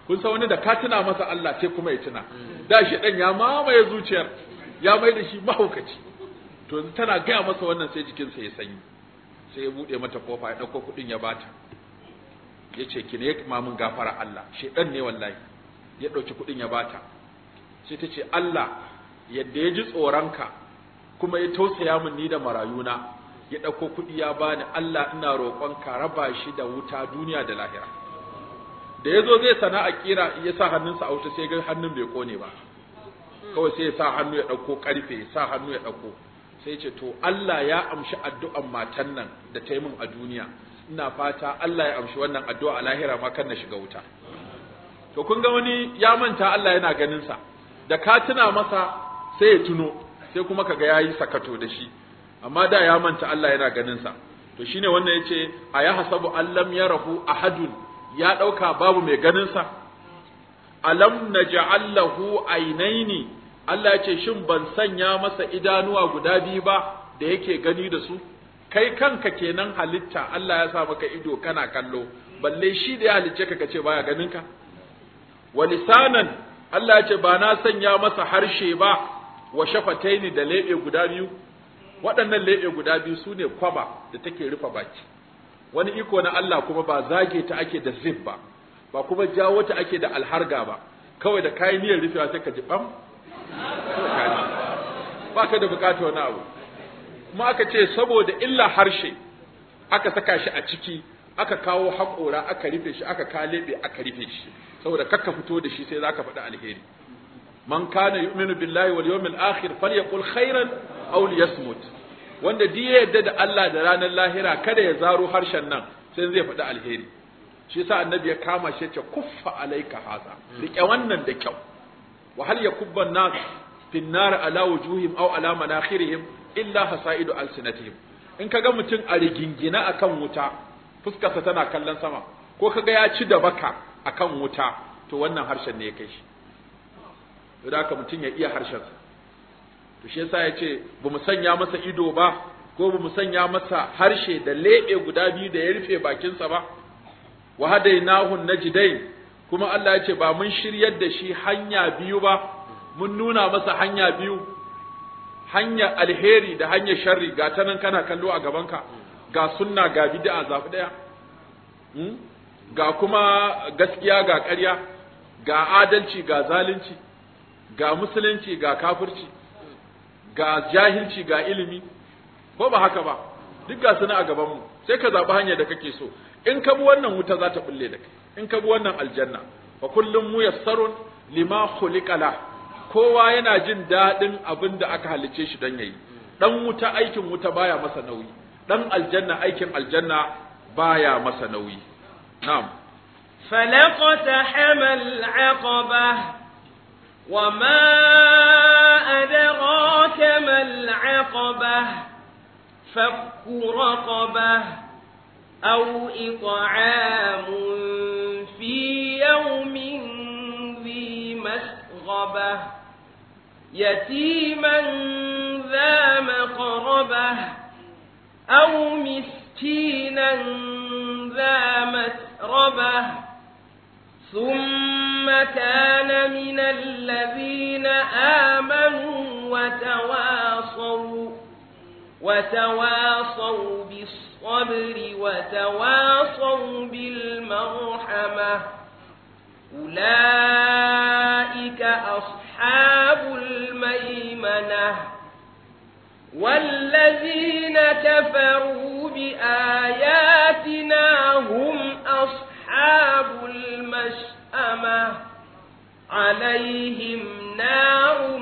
kun san wani da ka tuna masa Allah sai kuma ya tuna da shi dan ya mamaye zuciyar ya mai da shi mahaukaci to yanzu tana gaya masa wannan sai jikinsa ya sanyi sai ya bude mata kofa ya dauko kudin ya bata ya ce ki ne ya kuma mun gafara Allah shedan ne wallahi ya dauki kudin ya bata sai ta ce Allah yadda ya ji tsoronka kuma ya tausaya min ni da marayuna ya dauko kudi ya bani Allah ina roƙon ka raba shi da wuta duniya da lahira da yazo zai sana'a kira ya sa hannunsa a wuta sai ga hannun bai kone ba kawai sai ya sa hannu ya dauko karfe ya sa hannu ya dauko sai ce to Allah ya amshi addu'an matan nan da ta yi min a duniya ina fata Allah ya amshi wannan addu'a a lahira ma kan na shiga wuta to kun ga wani ya manta Allah yana ganin sa da ka tuna masa sai ya tuno sai kuma kaga yayi sakato da shi amma da ya manta Allah yana ganin sa to shine wannan yace aya hasabu allam yarahu ahadun ya dauka babu mai ganin sa alam naj'al lahu aynaini Allah ce shin ban sanya masa idanuwa guda biyu ba da yake gani da su kai kanka kenan halitta Allah ya sa maka ido kana kallo balle shi da ya halicce ka kace baya ganin ka wa lisanan Allah ya ce ba na sanya masa harshe ba wa shafataini da lebe guda biyu waɗannan lebe guda biyu sune kwaba da take rufe baki wani iko na Allah kuma ba zage ta ake da zib ba ba kuma jawo ta ake da alharga ba kawai da kayan niyyar rufewa sai ka ji bam ba ka da bukatar wani abu kuma aka ce saboda illa harshe aka saka shi a ciki aka kawo haƙora aka rufe shi aka kalebe aka rufe shi saboda kakka fito da shi sai zaka faɗi alheri man kana yu'minu billahi wal yawmil akhir falyaqul khairan aw liyasmut wanda duk ya yadda da Allah da ranar lahira kada ya zaro harshen nan sai zai faɗi alheri shi yasa annabi ya kama shi ya ce kuffa alaika haza rike wannan da kyau wa hal yakubba an-nas fi an-nar ala wujuhim aw ala manakhirihim illa hasaidu alsinatihim in kaga mutum a rigingina akan wuta fuskarsa tana kallon sama ko kaga ya ci da baka akan wuta to wannan harshen ne ya kai shi da haka mutum ya iya harshen sa to shi yasa yace bamu sanya masa ido ba ko bamu sanya masa harshe da lebe guda biyu da ya rufe bakinsa ba wa hadainahu najdain kuma Allah ya ce ba mun shiryar da shi hanya biyu ba mun nuna masa hanya biyu hanya alheri da hanya sharri ga ta nan kana kallo a gabanka ga sunna ga bid'a zafi daya ga kuma gaskiya ga ƙarya ga adalci ga zalunci ga musulunci ga kafirci ga jahilci ga ilimi ko ba haka ba duk ga suna a gabanmu sai ka zaɓi hanyar da kake so in ka bi wannan wuta za ta bulle da kai in ka bi wannan aljanna fa kullum muyassarun lima khuliqa la kowa yana jin daɗin abin da aka halicce shi don yayi dan wuta aikin wuta baya masa nauyi dan aljanna aikin aljanna baya masa nauyi na'am فلقتحم العقبة وما أدراك ما العقبة فك رقبة أو إطعام في يوم ذي مسغبة يتيما ذا مقربة أو مسكينا ذا متربة ثم كان من الذين آمنوا وتواصوا وتواصوا بالصبر وتواصوا بالمرحمة أولئك أصحاب الميمنة والذين كفروا بآياتنا هم أصحاب المشأمة عليهم نار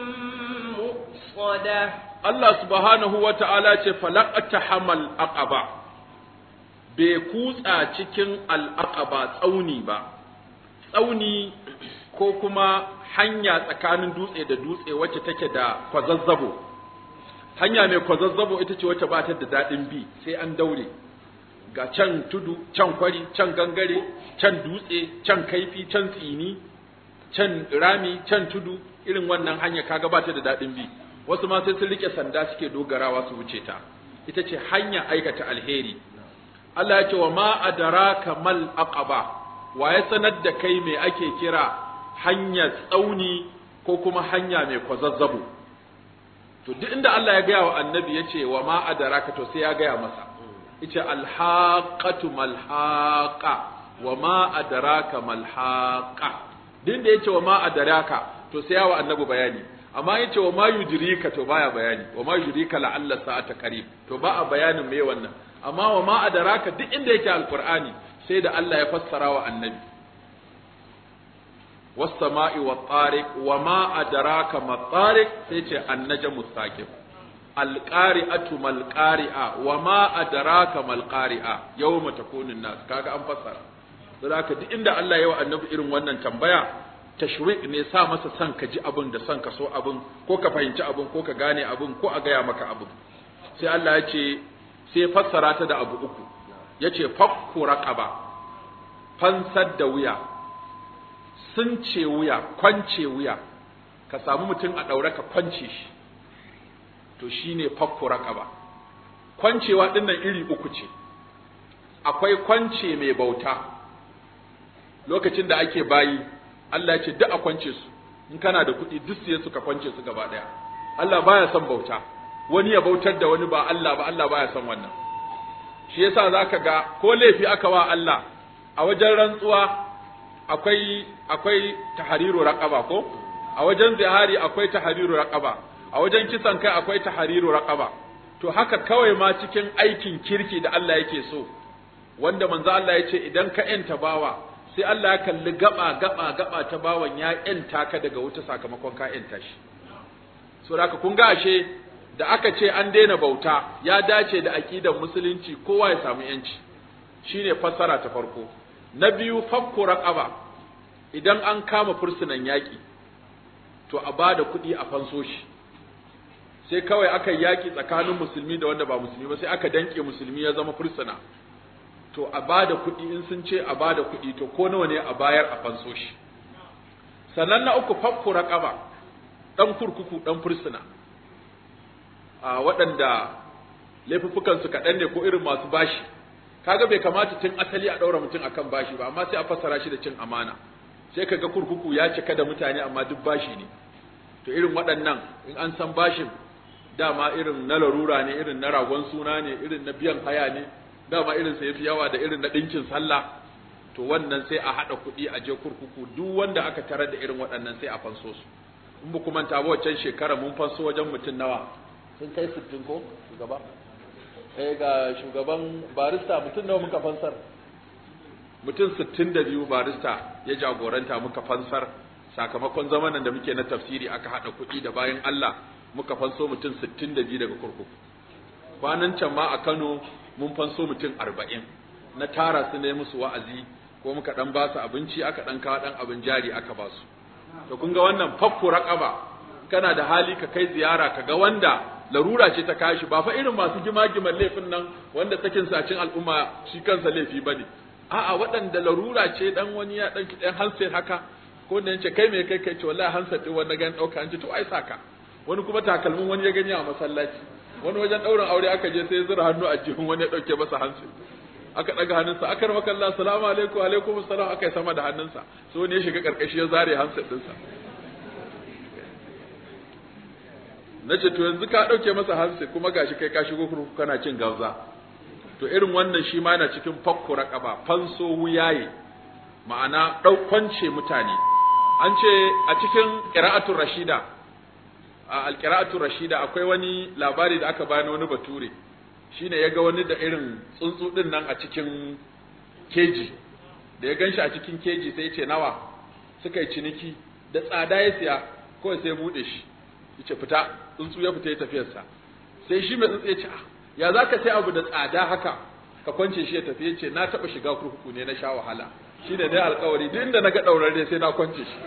مؤصدة Allah subhanahu wa ta'ala ce falakata hamal aqaba bai kutsa cikin al'aqaba tsauni ba, tsauni ko kuma hanya tsakanin dutse da dutse wacce take da kwazazzabo. Hanya mai kwazazzabo ita ce wacce ba ta da daɗin bi sai an daure, ga can tudu, can kwari, can gangare, can dutse, can kaifi, can tsini, can rami, can tudu, irin wannan hanya kaga ba ta da daɗin bi. wasu ma sai sun rike sanda suke dogarawa su wuce ta ita ce hanya aikata alheri Allah ya ce wa ma adraka mal aqaba wa ya sanar da kai me ake kira hanya tsauni ko kuma hanya mai kwazazzabo to duk inda Allah ya gaya wa annabi ya ce wa ma adaraka to sai ya gaya masa yace alhaqatu malhaqa wa ma adaraka malhaqa duk inda yace wa ma adaraka to sai ya wa annabi bayani amma yace wa ma yudrika to baya bayani wa ma yudrika la'alla sa'ata qarib to ba a bayanin me wannan amma wa ma adaraka duk inda yake alqur'ani sai da Allah ya fassara wa annabi was-sama'i wat-tariq wa ma adraka mat-tariq sai ce an-najmu saqib al-qari'atu mal-qari'a wa ma adraka mal-qari'a yawma takunu an-nas kaga an fassara saboda duk inda Allah ya wa annabi irin wannan tambaya tashwiq ne sa masa son ka ji abin da son ka so abin ko ka fahimci abin ko ka gane abin ko a gaya maka abin sai Allah ya ce sai fassara ta da abu uku ya ce fakku raqaba fansar da wuya sun ce wuya kwance wuya ka samu mutum a ɗaure ka kwance shi to shine fakku raqaba kwancewa dinnan iri uku ce akwai kwance mai bauta lokacin da ake bayi Allah ya ce duk a kwance su in kana da kuɗi duk sai suka kwance su gaba ɗaya Allah baya son bauta wani ya bautar da wani ba Allah ba Allah baya son wannan shi yasa zaka ga ko laifi aka wa Allah a wajen rantsuwa akwai akwai tahariru raqaba ko a wajen zihari akwai tahariru raqaba a wajen kisan kai akwai tahariru raqaba to haka kawai ma cikin aikin kirki da Allah yake so wanda manzo Allah ya ce idan ka yanta bawa sai Allah ya kalli gaba gaba gaba ta bawan ya yanta ka daga wuta sakamakon ka yanta shi so haka kun ga ashe da aka ce an daina bauta ya dace da aqidar musulunci kowa ya samu yanci shine fassara ta farko na biyu fakku raqaba idan an kama fursunan yaki to a bada kuɗi a fanso shi sai kawai aka yaki tsakanin musulmi da wanda ba musulmi ba sai aka danke musulmi ya zama fursuna to a bada kuɗi in sun ce a bada kuɗi to ko nawa ne a bayar a fanso shi sannan na uku fakku raqaba dan kurkuku dan fursuna a waɗanda laifuffukan su kaɗan ne ko irin masu bashi kaga bai kamata tun asali a ɗaura mutum akan bashi ba amma sai a fassara shi da cin amana sai kaga kurkuku ya cika da mutane amma duk bashi ne to irin waɗannan in an san bashin dama irin na larura ne irin na ragon suna ne irin na biyan haya ne dama irin sa yafi yawa da irin na ɗinkin sallah to wannan sai a haɗa kuɗi a je kurkuku duk wanda aka tarar da irin waɗannan sai a fanso su in ba kuma ta waccan shekara mun fanso wajen mutum nawa sun kai sittin ko shugaba eh ga shugaban barista mutum nawa muka fansar mutum sittin da biyu barista ya jagoranta muka fansar sakamakon zamanin da muke na tafsiri aka haɗa kuɗi da bayan Allah muka fanso mutum sittin da biyu daga kurkuku kwanan can ma a Kano mun fanso mutum arba'in na tara su ne musu wa'azi ko muka ɗan ba su abinci aka ɗan kawo ɗan abin jari aka ba su to kun ga wannan fakku raqaba kana da hali ka kai ziyara ka ga wanda larura ce ta kashi ba fa irin masu gima-giman laifin nan wanda sakin sacin al'umma shi kansa laifi bane a'a waɗanda larura ce dan wani ya dan dan handset haka ko da yace kai me kai kai ce wallahi handset din wanda gan dauka an ce to ai saka wani kuma takalmin wani ya gani a masallaci wani wajen daurin aure aka je sai zura hannu a jihun wani ya dauke masa handset aka daga hannunsa aka rama kallah assalamu alaikum alaikum assalam aka yi sama da hannunsa so ne ya shiga karkashi ya zare handset dinsa na ce to yanzu ka ɗauke masa hansi kuma gashi kai ka shigo kurkuku kana cin gauza to irin wannan shi ma yana cikin fakku raqaba fanso wuyaye ma'ana ɗaukwance mutane an ce a cikin qira'atul rashida a alqira'atul rashida akwai wani labari da aka bani wani bature shine ya ga wani da irin tsuntsu din nan a cikin keji da ya ganshi a cikin keji sai ya ce nawa suka yi ciniki da tsada ya siya kawai sai ya bude shi yace fita tsuntsu ya fita ya tafiyarsa sai shi mai tsuntsu ya ce ya za ka sai abu da tsada haka ka kwance shi ya tafi ya ce na taɓa shiga kurkuku ne na sha wahala shi ne dai alkawari duk inda na ga ɗaurarre sai na kwance shi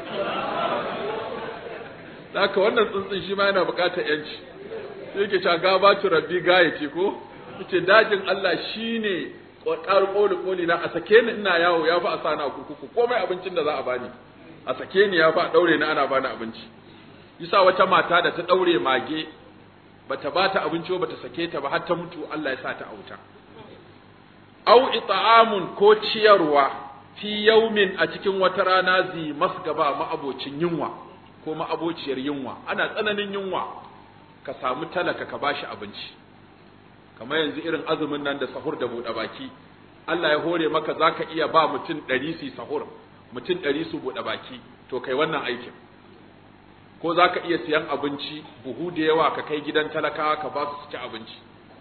haka wannan tsuntsun shi ma yana buƙatar yanci sai yake cewa gabatu rabbi gayati ko yace dajin Allah shine ƙoƙar ƙoli ƙoli na a sake ni ina yawo ya fi a sa na kurkuku komai abincin da za a bani a sake ni ya fi a ɗaure ni ana bani abinci yasa wata mata da ta daure mage bata bata abinci ba ta sake ta ba har ta mutu Allah ya sa ta auta au it'amun ko ciyarwa fi yaumin a cikin wata rana zi masgaba ma'abocin yunwa ko ma'abociyar yunwa ana tsananin yunwa ka samu talaka ka bashi abinci kamar yanzu irin azumin nan da sahur da buɗe baki Allah ya hore maka zaka iya ba mutum ɗari su sahur mutum ɗari su buɗe baki to kai wannan aikin ko zaka iya siyan abinci buhu da yawa ka kai gidan talakawa ka ba su ci abinci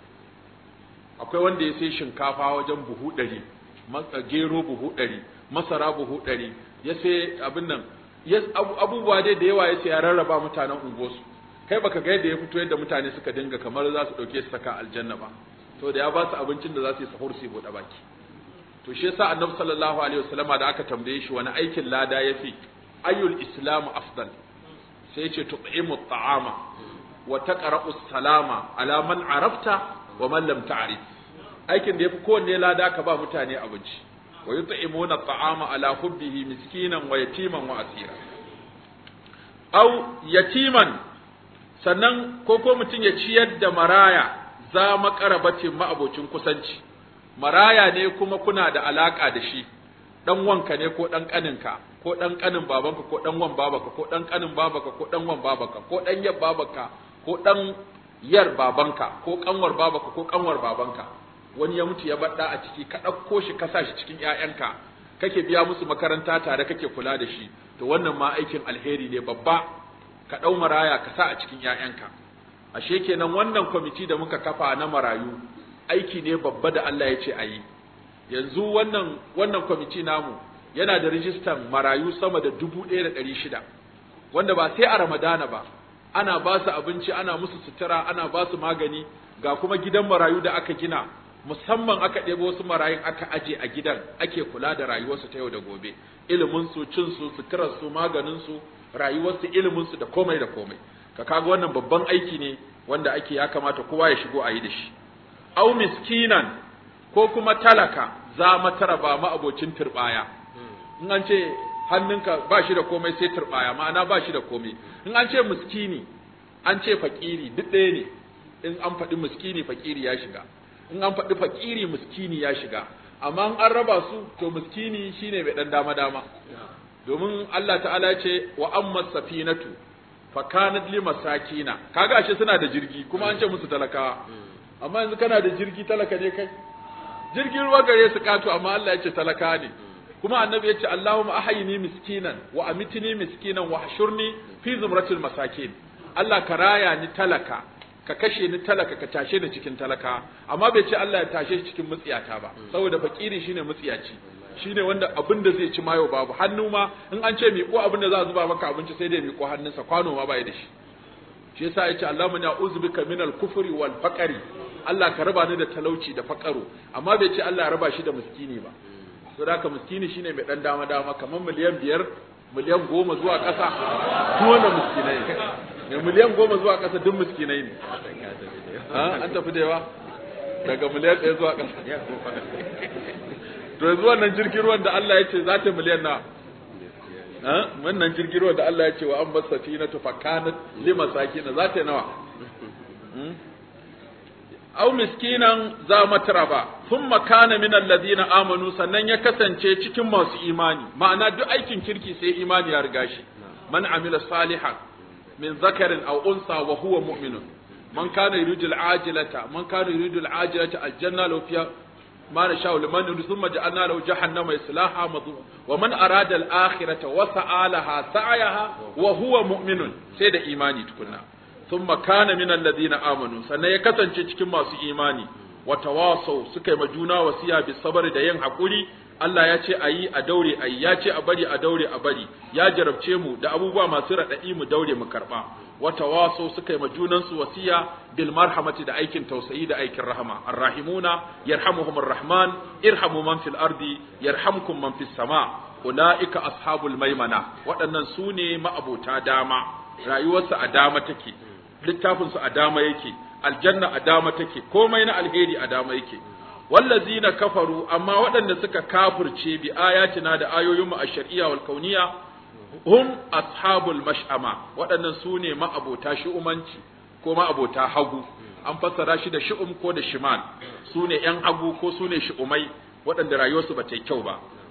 akwai wanda ya sai shinkafa wajen buhu ɗari gero buhu ɗari masara buhu ɗari ya sai abin nan abubuwa dai da yawa ya sai ya rarraba mutanen unguwarsu kai baka ga yadda ya fito yadda mutane suka dinga kamar za su ɗauke su saka aljanna ba to da ya ba su abincin da za su yi sahur su yi buɗe baki to shi yasa annabi sallallahu alaihi wasallama da aka tambaye shi wani aikin lada yafi ayyul islamu afdal sai ya ce tut'imu at'ama wa taqra'u salama ala man arafta wa man lam ta'rif aikin da yafi kowanne lada ka ba mutane abinci wa yut'imuna at'ama ala hubbihi miskinan wa yatiman wa asira aw yatiman sannan ko ko mutum ya ciyar da maraya za makarabacin ma'abocin kusanci maraya ne kuma kuna da alaka da shi dan wanka ne ko dan kaninka ko dan kanin babanka ko dan wan babaka ko dan kanin babaka ko dan wan babaka ko dan yar babaka ko dan yar babanka ko kanwar babaka ko kanwar babanka wani ya mutu ya badda a ciki ka ɗauko shi ka sa shi cikin ƴaƴanka kake biya musu makaranta tare kake kula da shi to wannan ma aikin alheri ne babba ka ɗau maraya ka sa a cikin ƴaƴanka ashe kenan wannan kwamiti da muka kafa na marayu aiki ne babba da Allah ya ce a yi yanzu wannan wannan kwamiti namu yana da rijistan marayu sama da dubu ɗaya da ɗari shida wanda ba sai a ramadana ba ana ba su abinci ana musu sutura ana ba su magani ga kuma gidan marayu da aka gina musamman aka ɗebo wasu marayun aka aje a gidan ake kula da rayuwarsu ta yau da gobe iliminsu cinsu suturarsu maganinsu rayuwarsu iliminsu da komai da komai ka kaga wannan babban aiki ne wanda ake ya kamata kowa ya shigo a yi da shi au miskinan ko kuma talaka za matara ba ma'abocin turbaya in an ce hannunka ba shi da komai sai turbaya ma'ana ba shi da komai in an ce miskini an ce fakiri duk ɗaya ne in an faɗi miskini fakiri ya shiga in an faɗi fakiri miskini ya shiga amma in an raba su to miskini shine mai ɗan dama dama domin Allah ta'ala ce wa amma safinatu fa kanat li masakina kaga ashe suna da jirgi kuma an ce musu talakawa amma yanzu kana da jirgi talaka ne kai jirgin ruwa gare su kato amma Allah ya ce talaka ne kuma annabi ya ce Allahumma ahyini miskinan wa amitni miskinan wa hashurni fi zumratil masakin Allah ka raya ni talaka ka kashe ni talaka ka tashe ni cikin talaka amma bai ce Allah ya tashe shi cikin mutsiyata ba saboda fakiri shine mutsiyaci shine wanda abin da zai ci mayo babu hannu ma in an ce miƙo abin da za a zuba maka abinci sai dai miƙo hannunsa kwano ma bai da shi shi yasa yace Allahumma ya uzbika minal kufri wal faqri Allah ka raba ni da talauci da faqaro amma bai ce Allah ya raba shi da miskini ba to da haka miskini shine mai dan dama dama kamar miliyan biyar miliyan goma zuwa ƙasa duk wannan miskinai ne miliyan goma zuwa ƙasa duk miskinai ne an tafi da yawa daga miliyan ɗaya zuwa ƙasa to yanzu wannan jirgin ruwan da Allah ya ce za ta miliyan na wannan jirgin ruwan da Allah ya ce wa an basa fi na tufakanat lima saki na za ta nawa au miskinan za matara ba sun makana min alladhina amanu sannan ya kasance cikin masu imani ma'ana duk aikin kirki sai imani ya riga shi man amila salihan min zakarin aw unsa wa huwa mu'minun man kana yuridu al-ajilata man kana yuridu al-ajilata aljanna law fiha ما نشاء لمن يريد ثم جعلنا له جهنم يصلاها مظلوما ومن أراد الآخرة وسعى لها سعيها وهو مؤمن سيد إيماني تكنا ثم كان من الذين آمنوا سنة يكسن cikin masu imani watawasau suka yi majuna wasiya bi sabar da yin hakuri Allah ya ce ayi a daure ayi ya ce a bari a daure a bari ya jarabce mu da abubuwa masu raɗaɗi mu daure mu karɓa wata waso suka yi majunansu wasiya bil marhamati da aikin tausayi da aikin rahama arrahimuna yarhamuhumur rahman irhamu man fil ardi yarhamkum man fis sama ulaika ashabul maimana waɗannan su ne ma'abota dama rayuwarsu a dama take littafinsu a dama yake aljanna a dama take komai na alheri a dama yake wallazina kafaru amma waɗanda suka kafirce bi ayatina da ayoyinmu a shari'a wal kauniya hum ashabul mash'ama waɗannan su ne ma'abota shi'umanci ko ma'abota hagu an fassara shi da shi'um ko da shimal su ne ‘yan hagu ko su ne shi'umai waɗanda rayuwarsu ba ta yi kyau ba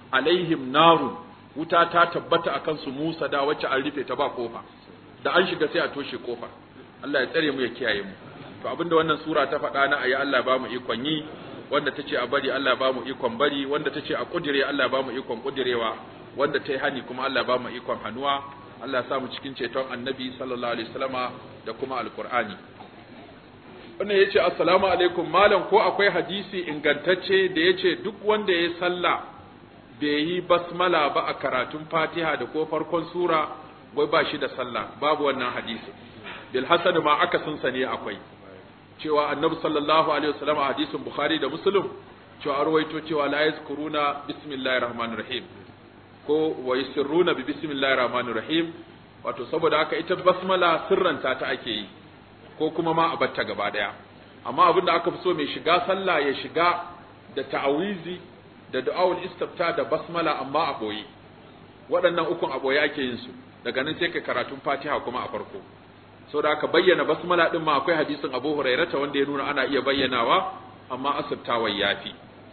alaihim narun wuta ta tabbata akan su Musa da wacce an rufe ta ba kofa da an shiga sai a toshe kofar Allah ya tsare mu ya kiyaye mu to abinda wannan sura ta faɗa na ayi Allah ba mu ikon yi wanda tace a bari Allah ba mu ikon bari wanda tace a kudire Allah ba mu ikon kudirewa wanda ta yi hani kuma Allah ba mu ikon hannuwa Allah ya sa mu cikin ceton annabi sallallahu alaihi wasallama da kuma alqur'ani wannan yace assalamu alaikum malam ko akwai hadisi ingantacce da yace duk wanda ya sallah bai yi basmala ba a karatun Fatiha da ko farkon sura wai ba shi da sallah babu wannan hadisi bil hasan ma aka sun sane akwai cewa annabi sallallahu alaihi wasallam a hadisin bukhari da muslim cewa arwaito cewa la yazkuruna bismillahir rahmanir rahim ko wa yusirruna bi bismillahir rahmanir rahim wato saboda haka ita basmala sirranta ta ake yi ko kuma ma a batta gaba daya amma abin da aka fi so mai shiga sallah ya shiga da ta'awizi da du'aul istifta da basmala amma a boye waɗannan ukun a boye ake yin su daga nan sai ka karatun fatiha kuma a farko so da aka bayyana basmala din ma akwai hadisin Abu Hurairata wanda ya nuna ana iya bayyanawa amma asirtawa yafi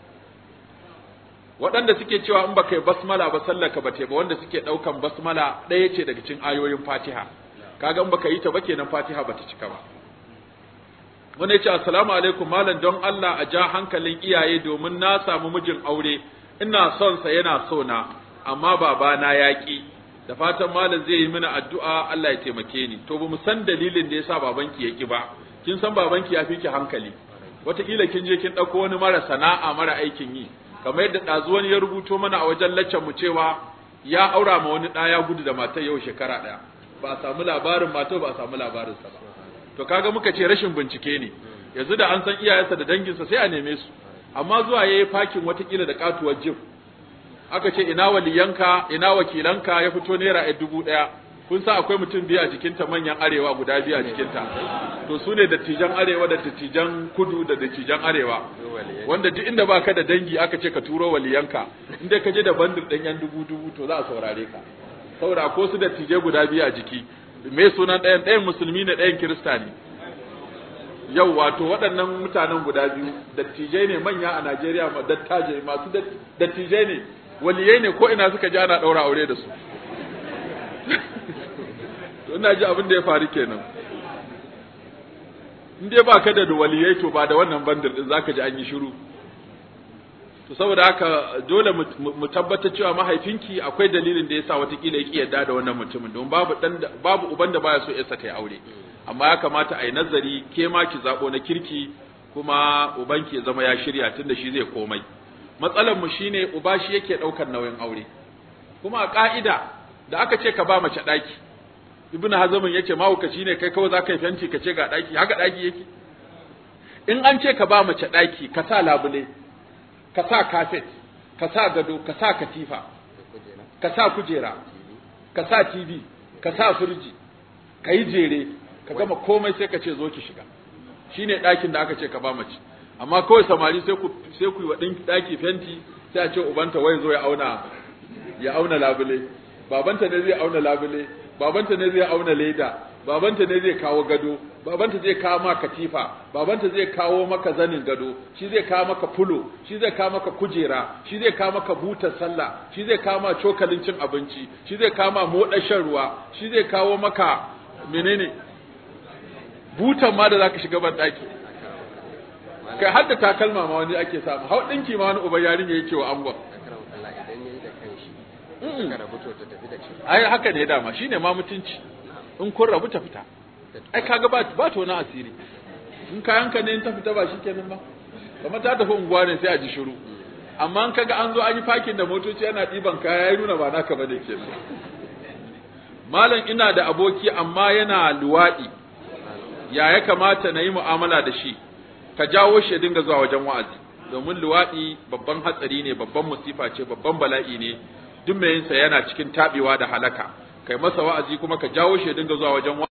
waɗanda suke cewa in baka yi basmala ba sallaka ba ba wanda suke ɗaukan basmala ɗaya ce daga cikin ayoyin Fatiha kaga in baka yi ta ba kenan Fatiha bata cika ba wanda ya ce assalamu alaikum malam don Allah a ja hankalin iyaye domin na samu mijin aure ina son sa yana so na amma babana ya ki da fatan malam zai yi mana addu'a Allah ya taimake ni to ba mu san dalilin da yasa babanki ya ki ba kin san babanki ya fi ki hankali wataƙila kin je kin ɗauko wani mara sana'a mara aikin yi kamar yadda ɗazu wani ya rubuto mana a wajen laccan mu cewa ya aura ma wani ɗaya gudu da matar yau shekara ɗaya ba a samu labarin matar ba a samu labarin sa ba to kaga muka ce rashin bincike ne yanzu da an san iyayensa da danginsa sai a neme su amma zuwa yayi fakin watakila da katuwar jif aka ce ina waliyanka ina wakilanka ya fito naira a dubu ɗaya kun sa akwai mutum biyu a jikinta manyan arewa guda biyu a jikinta to su ne dattijan arewa da dattijan kudu da dattijan arewa wanda duk inda baka da dangi aka ce ka turo waliyanka inda ka je da bandir ɗan yan dubu dubu to za a saurare ka saboda ko su dattijai guda biyu a jiki me sunan ɗayan ɗayan musulmi ne ɗayan kirista ne yau wato waɗannan mutanen guda biyu dattijai ne manya a Najeriya ma dattajai masu dattijai ne waliyai ne ko ina suka ji ana ɗaura aure da su to ina ji abin da ya faru kenan in dai ba ka da waliyai to ba da wannan bandar din zaka ji an yi shiru to saboda haka dole mu tabbatar cewa mahaifinki akwai dalilin da yasa watakila yake yarda da wannan mutumin don babu dan babu uban da baya so yarsa ta yi aure amma ya kamata a yi nazari ke ma ki zabo na kirki kuma ubanki ya zama ya shirya tunda shi zai komai matsalar mu shine uba shi yake daukar nauyin aure kuma a ka'ida da aka ce ka ba mace daki ibn hazamin yace mahaukaci ne kai kawai zaka yi fenti ka ce ga daki haka daki yake in an ce ka ba mace daki ka sa labule ka sa kafet ka sa gado ka sa katifa ka sa kujera ka sa tv ka sa firji ka yi jere ka gama komai sai ka ce zo ki shiga shine ɗakin da aka ce ka ba mace amma kawai samari sai ku sai ku yi wa ɗaki fenti sai a ce ubanta wai zo ya auna ya auna labule babanta ne zai auna labule babanta ne zai auna leda babanta ne zai kawo gado babanta zai kawo maka katifa babanta zai kawo maka zanin gado shi zai kawo maka fulo shi zai kawo maka kujera shi zai kawo maka butar sallah shi zai kawo maka cokalin cin abinci shi zai kawo maka moɗar shan ruwa shi zai kawo maka menene butan ma da zaka shiga ban daki kai har da takalma ma wani ake samu hau dinki ma wani uban yarinya yake wa angon ai haka ne dama shine ma mutunci in kun rabu ta fita ai kaga ba ba to na asiri in kayanka ne in ta fita ba shikenan ba kamar ta tafi unguwa ne sai a ji shiru amma in kaga an zo an yi fakin da motoci ana ɗiban kaya ya nuna ba naka bane kenan malam ina da aboki amma yana luwaɗi ya ya kamata na yi mu'amala da shi ka jawo shi ya dinga zuwa wajen wa'azi domin luwaɗi babban hatsari ne babban musifa ce babban bala'i ne duk mai yinsa yana cikin taɓewa da halaka kai masa wa'azi kuma ka jawo shi ya dinga zuwa wajen